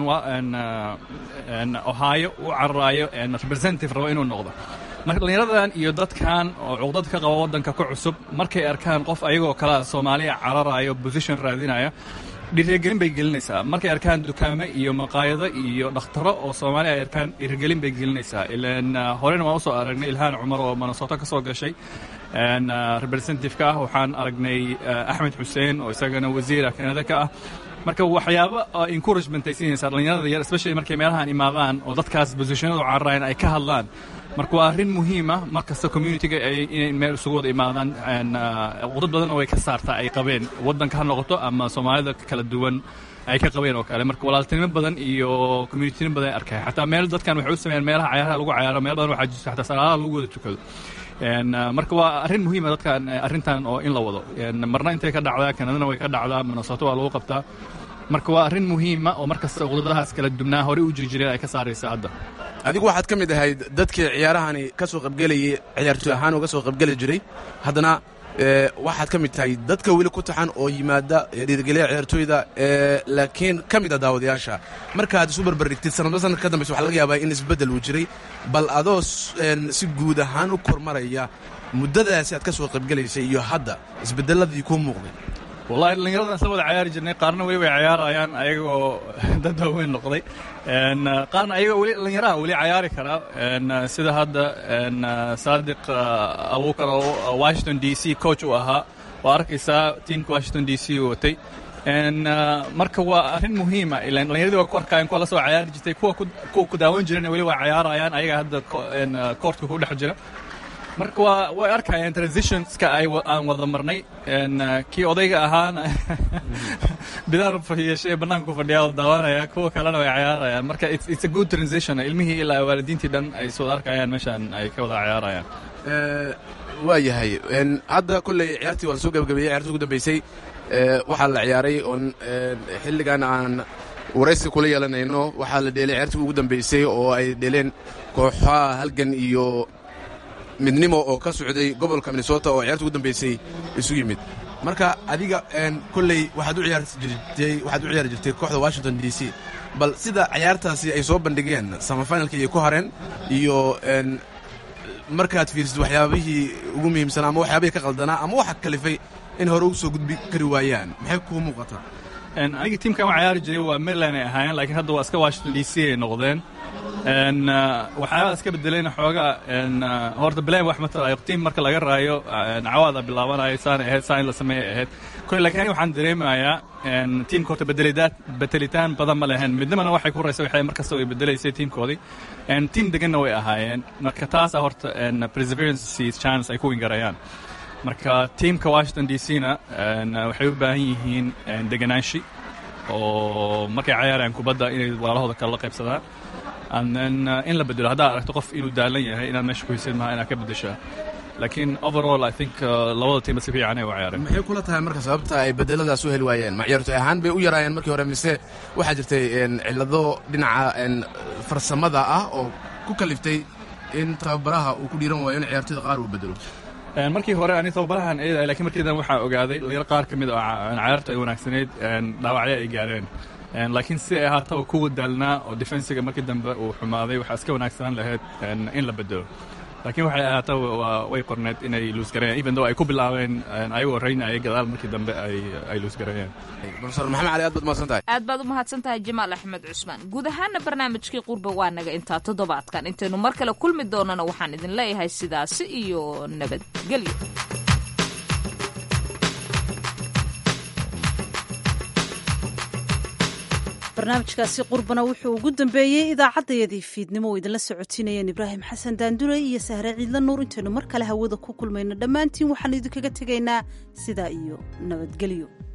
ohio u cararaayo representative rabo inuu noqdo marka dhallinyaradan iyo dadkan oo cuqdad ka qaba waddanka ka cusub markay arkaan qof ayagoo kalea soomaaliya cararaayo position raadinaya dhiirigelin bay gelinaysaa markay arkaan dukaame iyo maqaayado iyo dhakhtaro oo soomaaliya ay arkaan dhiirigelin bay gelinaysaa ilan horena waan usoo aragnay ilhaan cumar oo minnesota ka soo gashay representative-ka ah waxaan aragnay axmed xuseen oo isagana wasiira kanada ka ah marka waxyaabo encouragement ay siinaysaa dhallinyarada yar especially markay meelahan imaadaan oo dadkaas positionadu cararayan ay ka hadlaan marka waa arrin muhiima mar kasta communitiga inay meel isugu wada imaadaan qudad badan oo ay ka saartaa ay qabeen waddanka ha noqoto ama soomaalida kala duwan ay ka qabeen oo kale marka walaaltinimo badan iyo communitinimo badan ay arkay xataa meel dadkan waxay u sameeyaan meelaha cayaaraha lagu cayaaro meel badan waxaa jirta xataa salaadaha lagu wada tukado marka waa arrin muhiima dadkan arrintan oo in la wado marna intay ka dhacdaa kanadana way ka dhacdaa minnesota waa lagu qabtaa marka waa arrin muhiima oo mar kasta qudadahaas kala dubnaa horey u jiri jireen ay ka saaraysa hadda adigu waxaad ka mid ahayd dadkii ciyaarahani ka soo qaybgelayay ciyaartooy ahaan uga soo qaybgeli jiray haddana waxaad ka mid tahay dadka weli ku taxan oo yimaada dhiirigeliya ciyaartooyda laakiin ka mid a daawadayaasha markaad isu barbardhigtid sanadba sanadka ka dambaysa waxaa laga yaabaa in isbeddel uu jiray bal adoo si guud ahaan u kormaraya muddadaasi aad ka soo qaybgelaysay iyo hadda isbeddelladii kuu muuqday wallahi dhallinyaradan isla wada cayaari jirnay qaarna weli way cayaarayaan ayagoo dad waaweyn noqday qaarna ayagoo weli dhallinyaraha weli cayaari karaa sida hadda saadiq abuukar oo washington d c coach u ahaa waa arkaysaa tiamka washington d c u watay marka waa arrin muhiima ilan dhallinyaradii waa ku arkaayeen kuwa la soo cayaari jirtay kuwa ku daawan jirana weli waa cayaarayaan ayaga hadda koortka ku dhex jira marka waa way arkayaan transitionska ay aan wada marnay kii odayga ahaana bidaar yeeshee bannaanku fadhiyaa oo daawanaya kuwa kalena way cayaarayaan marka it's a good transition ilmihii ilaa waalidiintii dhan ay soo arkayaan meeshaan ay ka wada cayaarayaan waa yahay hadda kolley ciyaartii waa la soo gabagabeeyey ciyaartii ugu dambeysay waxaa la ciyaaray oon xilligan aan waraysi kula yeelanayno waxaa la dheelay ciyaartii ugu dambeysay oo ay dheeleen kooxaha halgan iyo midnimo oo ka socday gobolka minnesota oo ciyaarta ugu dambeysay isu yimid marka adiga kolley waxaad u ciyaarjirtay waxaad u ciyaari jirtay kooxda washington d c bal sida ciyaartaasi ay soo bandhigeen samafinalka iyo ku hareen iyo markaad fiirsid waxyaabihii ugu muhiimsanaa ama waxyaabihii ka qaldanaa ama waxa kalifay in hore u soo gudbi kari waayaan maxay kuu muuqataa aniga tiimkan u cayaari jiray waa maryland ay ahaayeen laakiin hadda waa iska washington d c ay noqdeen waxyaabaa iska bedelayna xoogaa horta bilayn wax matalayo tiim marka laga raayo cawaada bilaabanayo saanay ahayd saan in la sameeyay ahayd koy laakiin aniga waxaan dareemayaa tiimka horta bedelidaad bedelitaan badan ma lehen midnimana waxay ku horeysa waxay markasta way bedelaysay tiimkoodii tiim deganna way ahaayeen marka taasa horta perseverance chance ay ku wingarayaan marka tiimka washington d c na waxay u baahan yihiin deganaashi oo markay cayaarayaan kubadda inay walaalahooda kale la qaybsadaan and in la bedelo haddaad aragto qof inuu daalan yahay inaad meesha ku hisid maha inaad ka bedeshaa laakiin overall i think labada tiimba si fiican ay u cayaareen maxay kula tahay marka sababta ay bedeladaas u heli waayeen ma ciyaartoy ahaan bay u yaraayeen markii hore mise waxaa jirtay cillado dhinaca farsamada ah oo ku kaliftay in tababaraha uu ku dhiiran waayo in ciyaartoyda qaar uu bedelo markii hore ani tababarahan eedahay lakiin markii dan waxaa ogaaday dhalinyaro qaar ka mid oo cayaarta ay wanaagsanayd dhaawacyo ay gaareen laakiin si ay ahaataba kuwa daalnaa oo defensiga markii dambe uu xumaaday waxaa iska wanaagsanaan lahayd in la bedelo laakiin waxay ahaataba way qorneed inay luusgareeyaan even though ay ku bilaabeen ayagoo raynaya gadaal markii dambe ay luusgareeyeen profesor maxamed cali aad baad mahadsan tahay aad baad u mahadsan tahay jamaal axmed cusmaan guud ahaana barnaamijkii qurba waa naga intaa toddobaadkan intaynu mar kale kulmi doonana waxaan idin leeyahay sidaasi iyo nabadgelyo barnaamijkaasi qurbana wuxuu ugu dambeeyey idaacaddayadii fiidnimo oo idinla socotinayeen ibraahim xasan daandure iyo sahre ciidla nuur intaynu mar kale hawada ku kulmayno dhammaantiin waxaanu idinkaga tegaynaa sidaa iyo nabadgelyo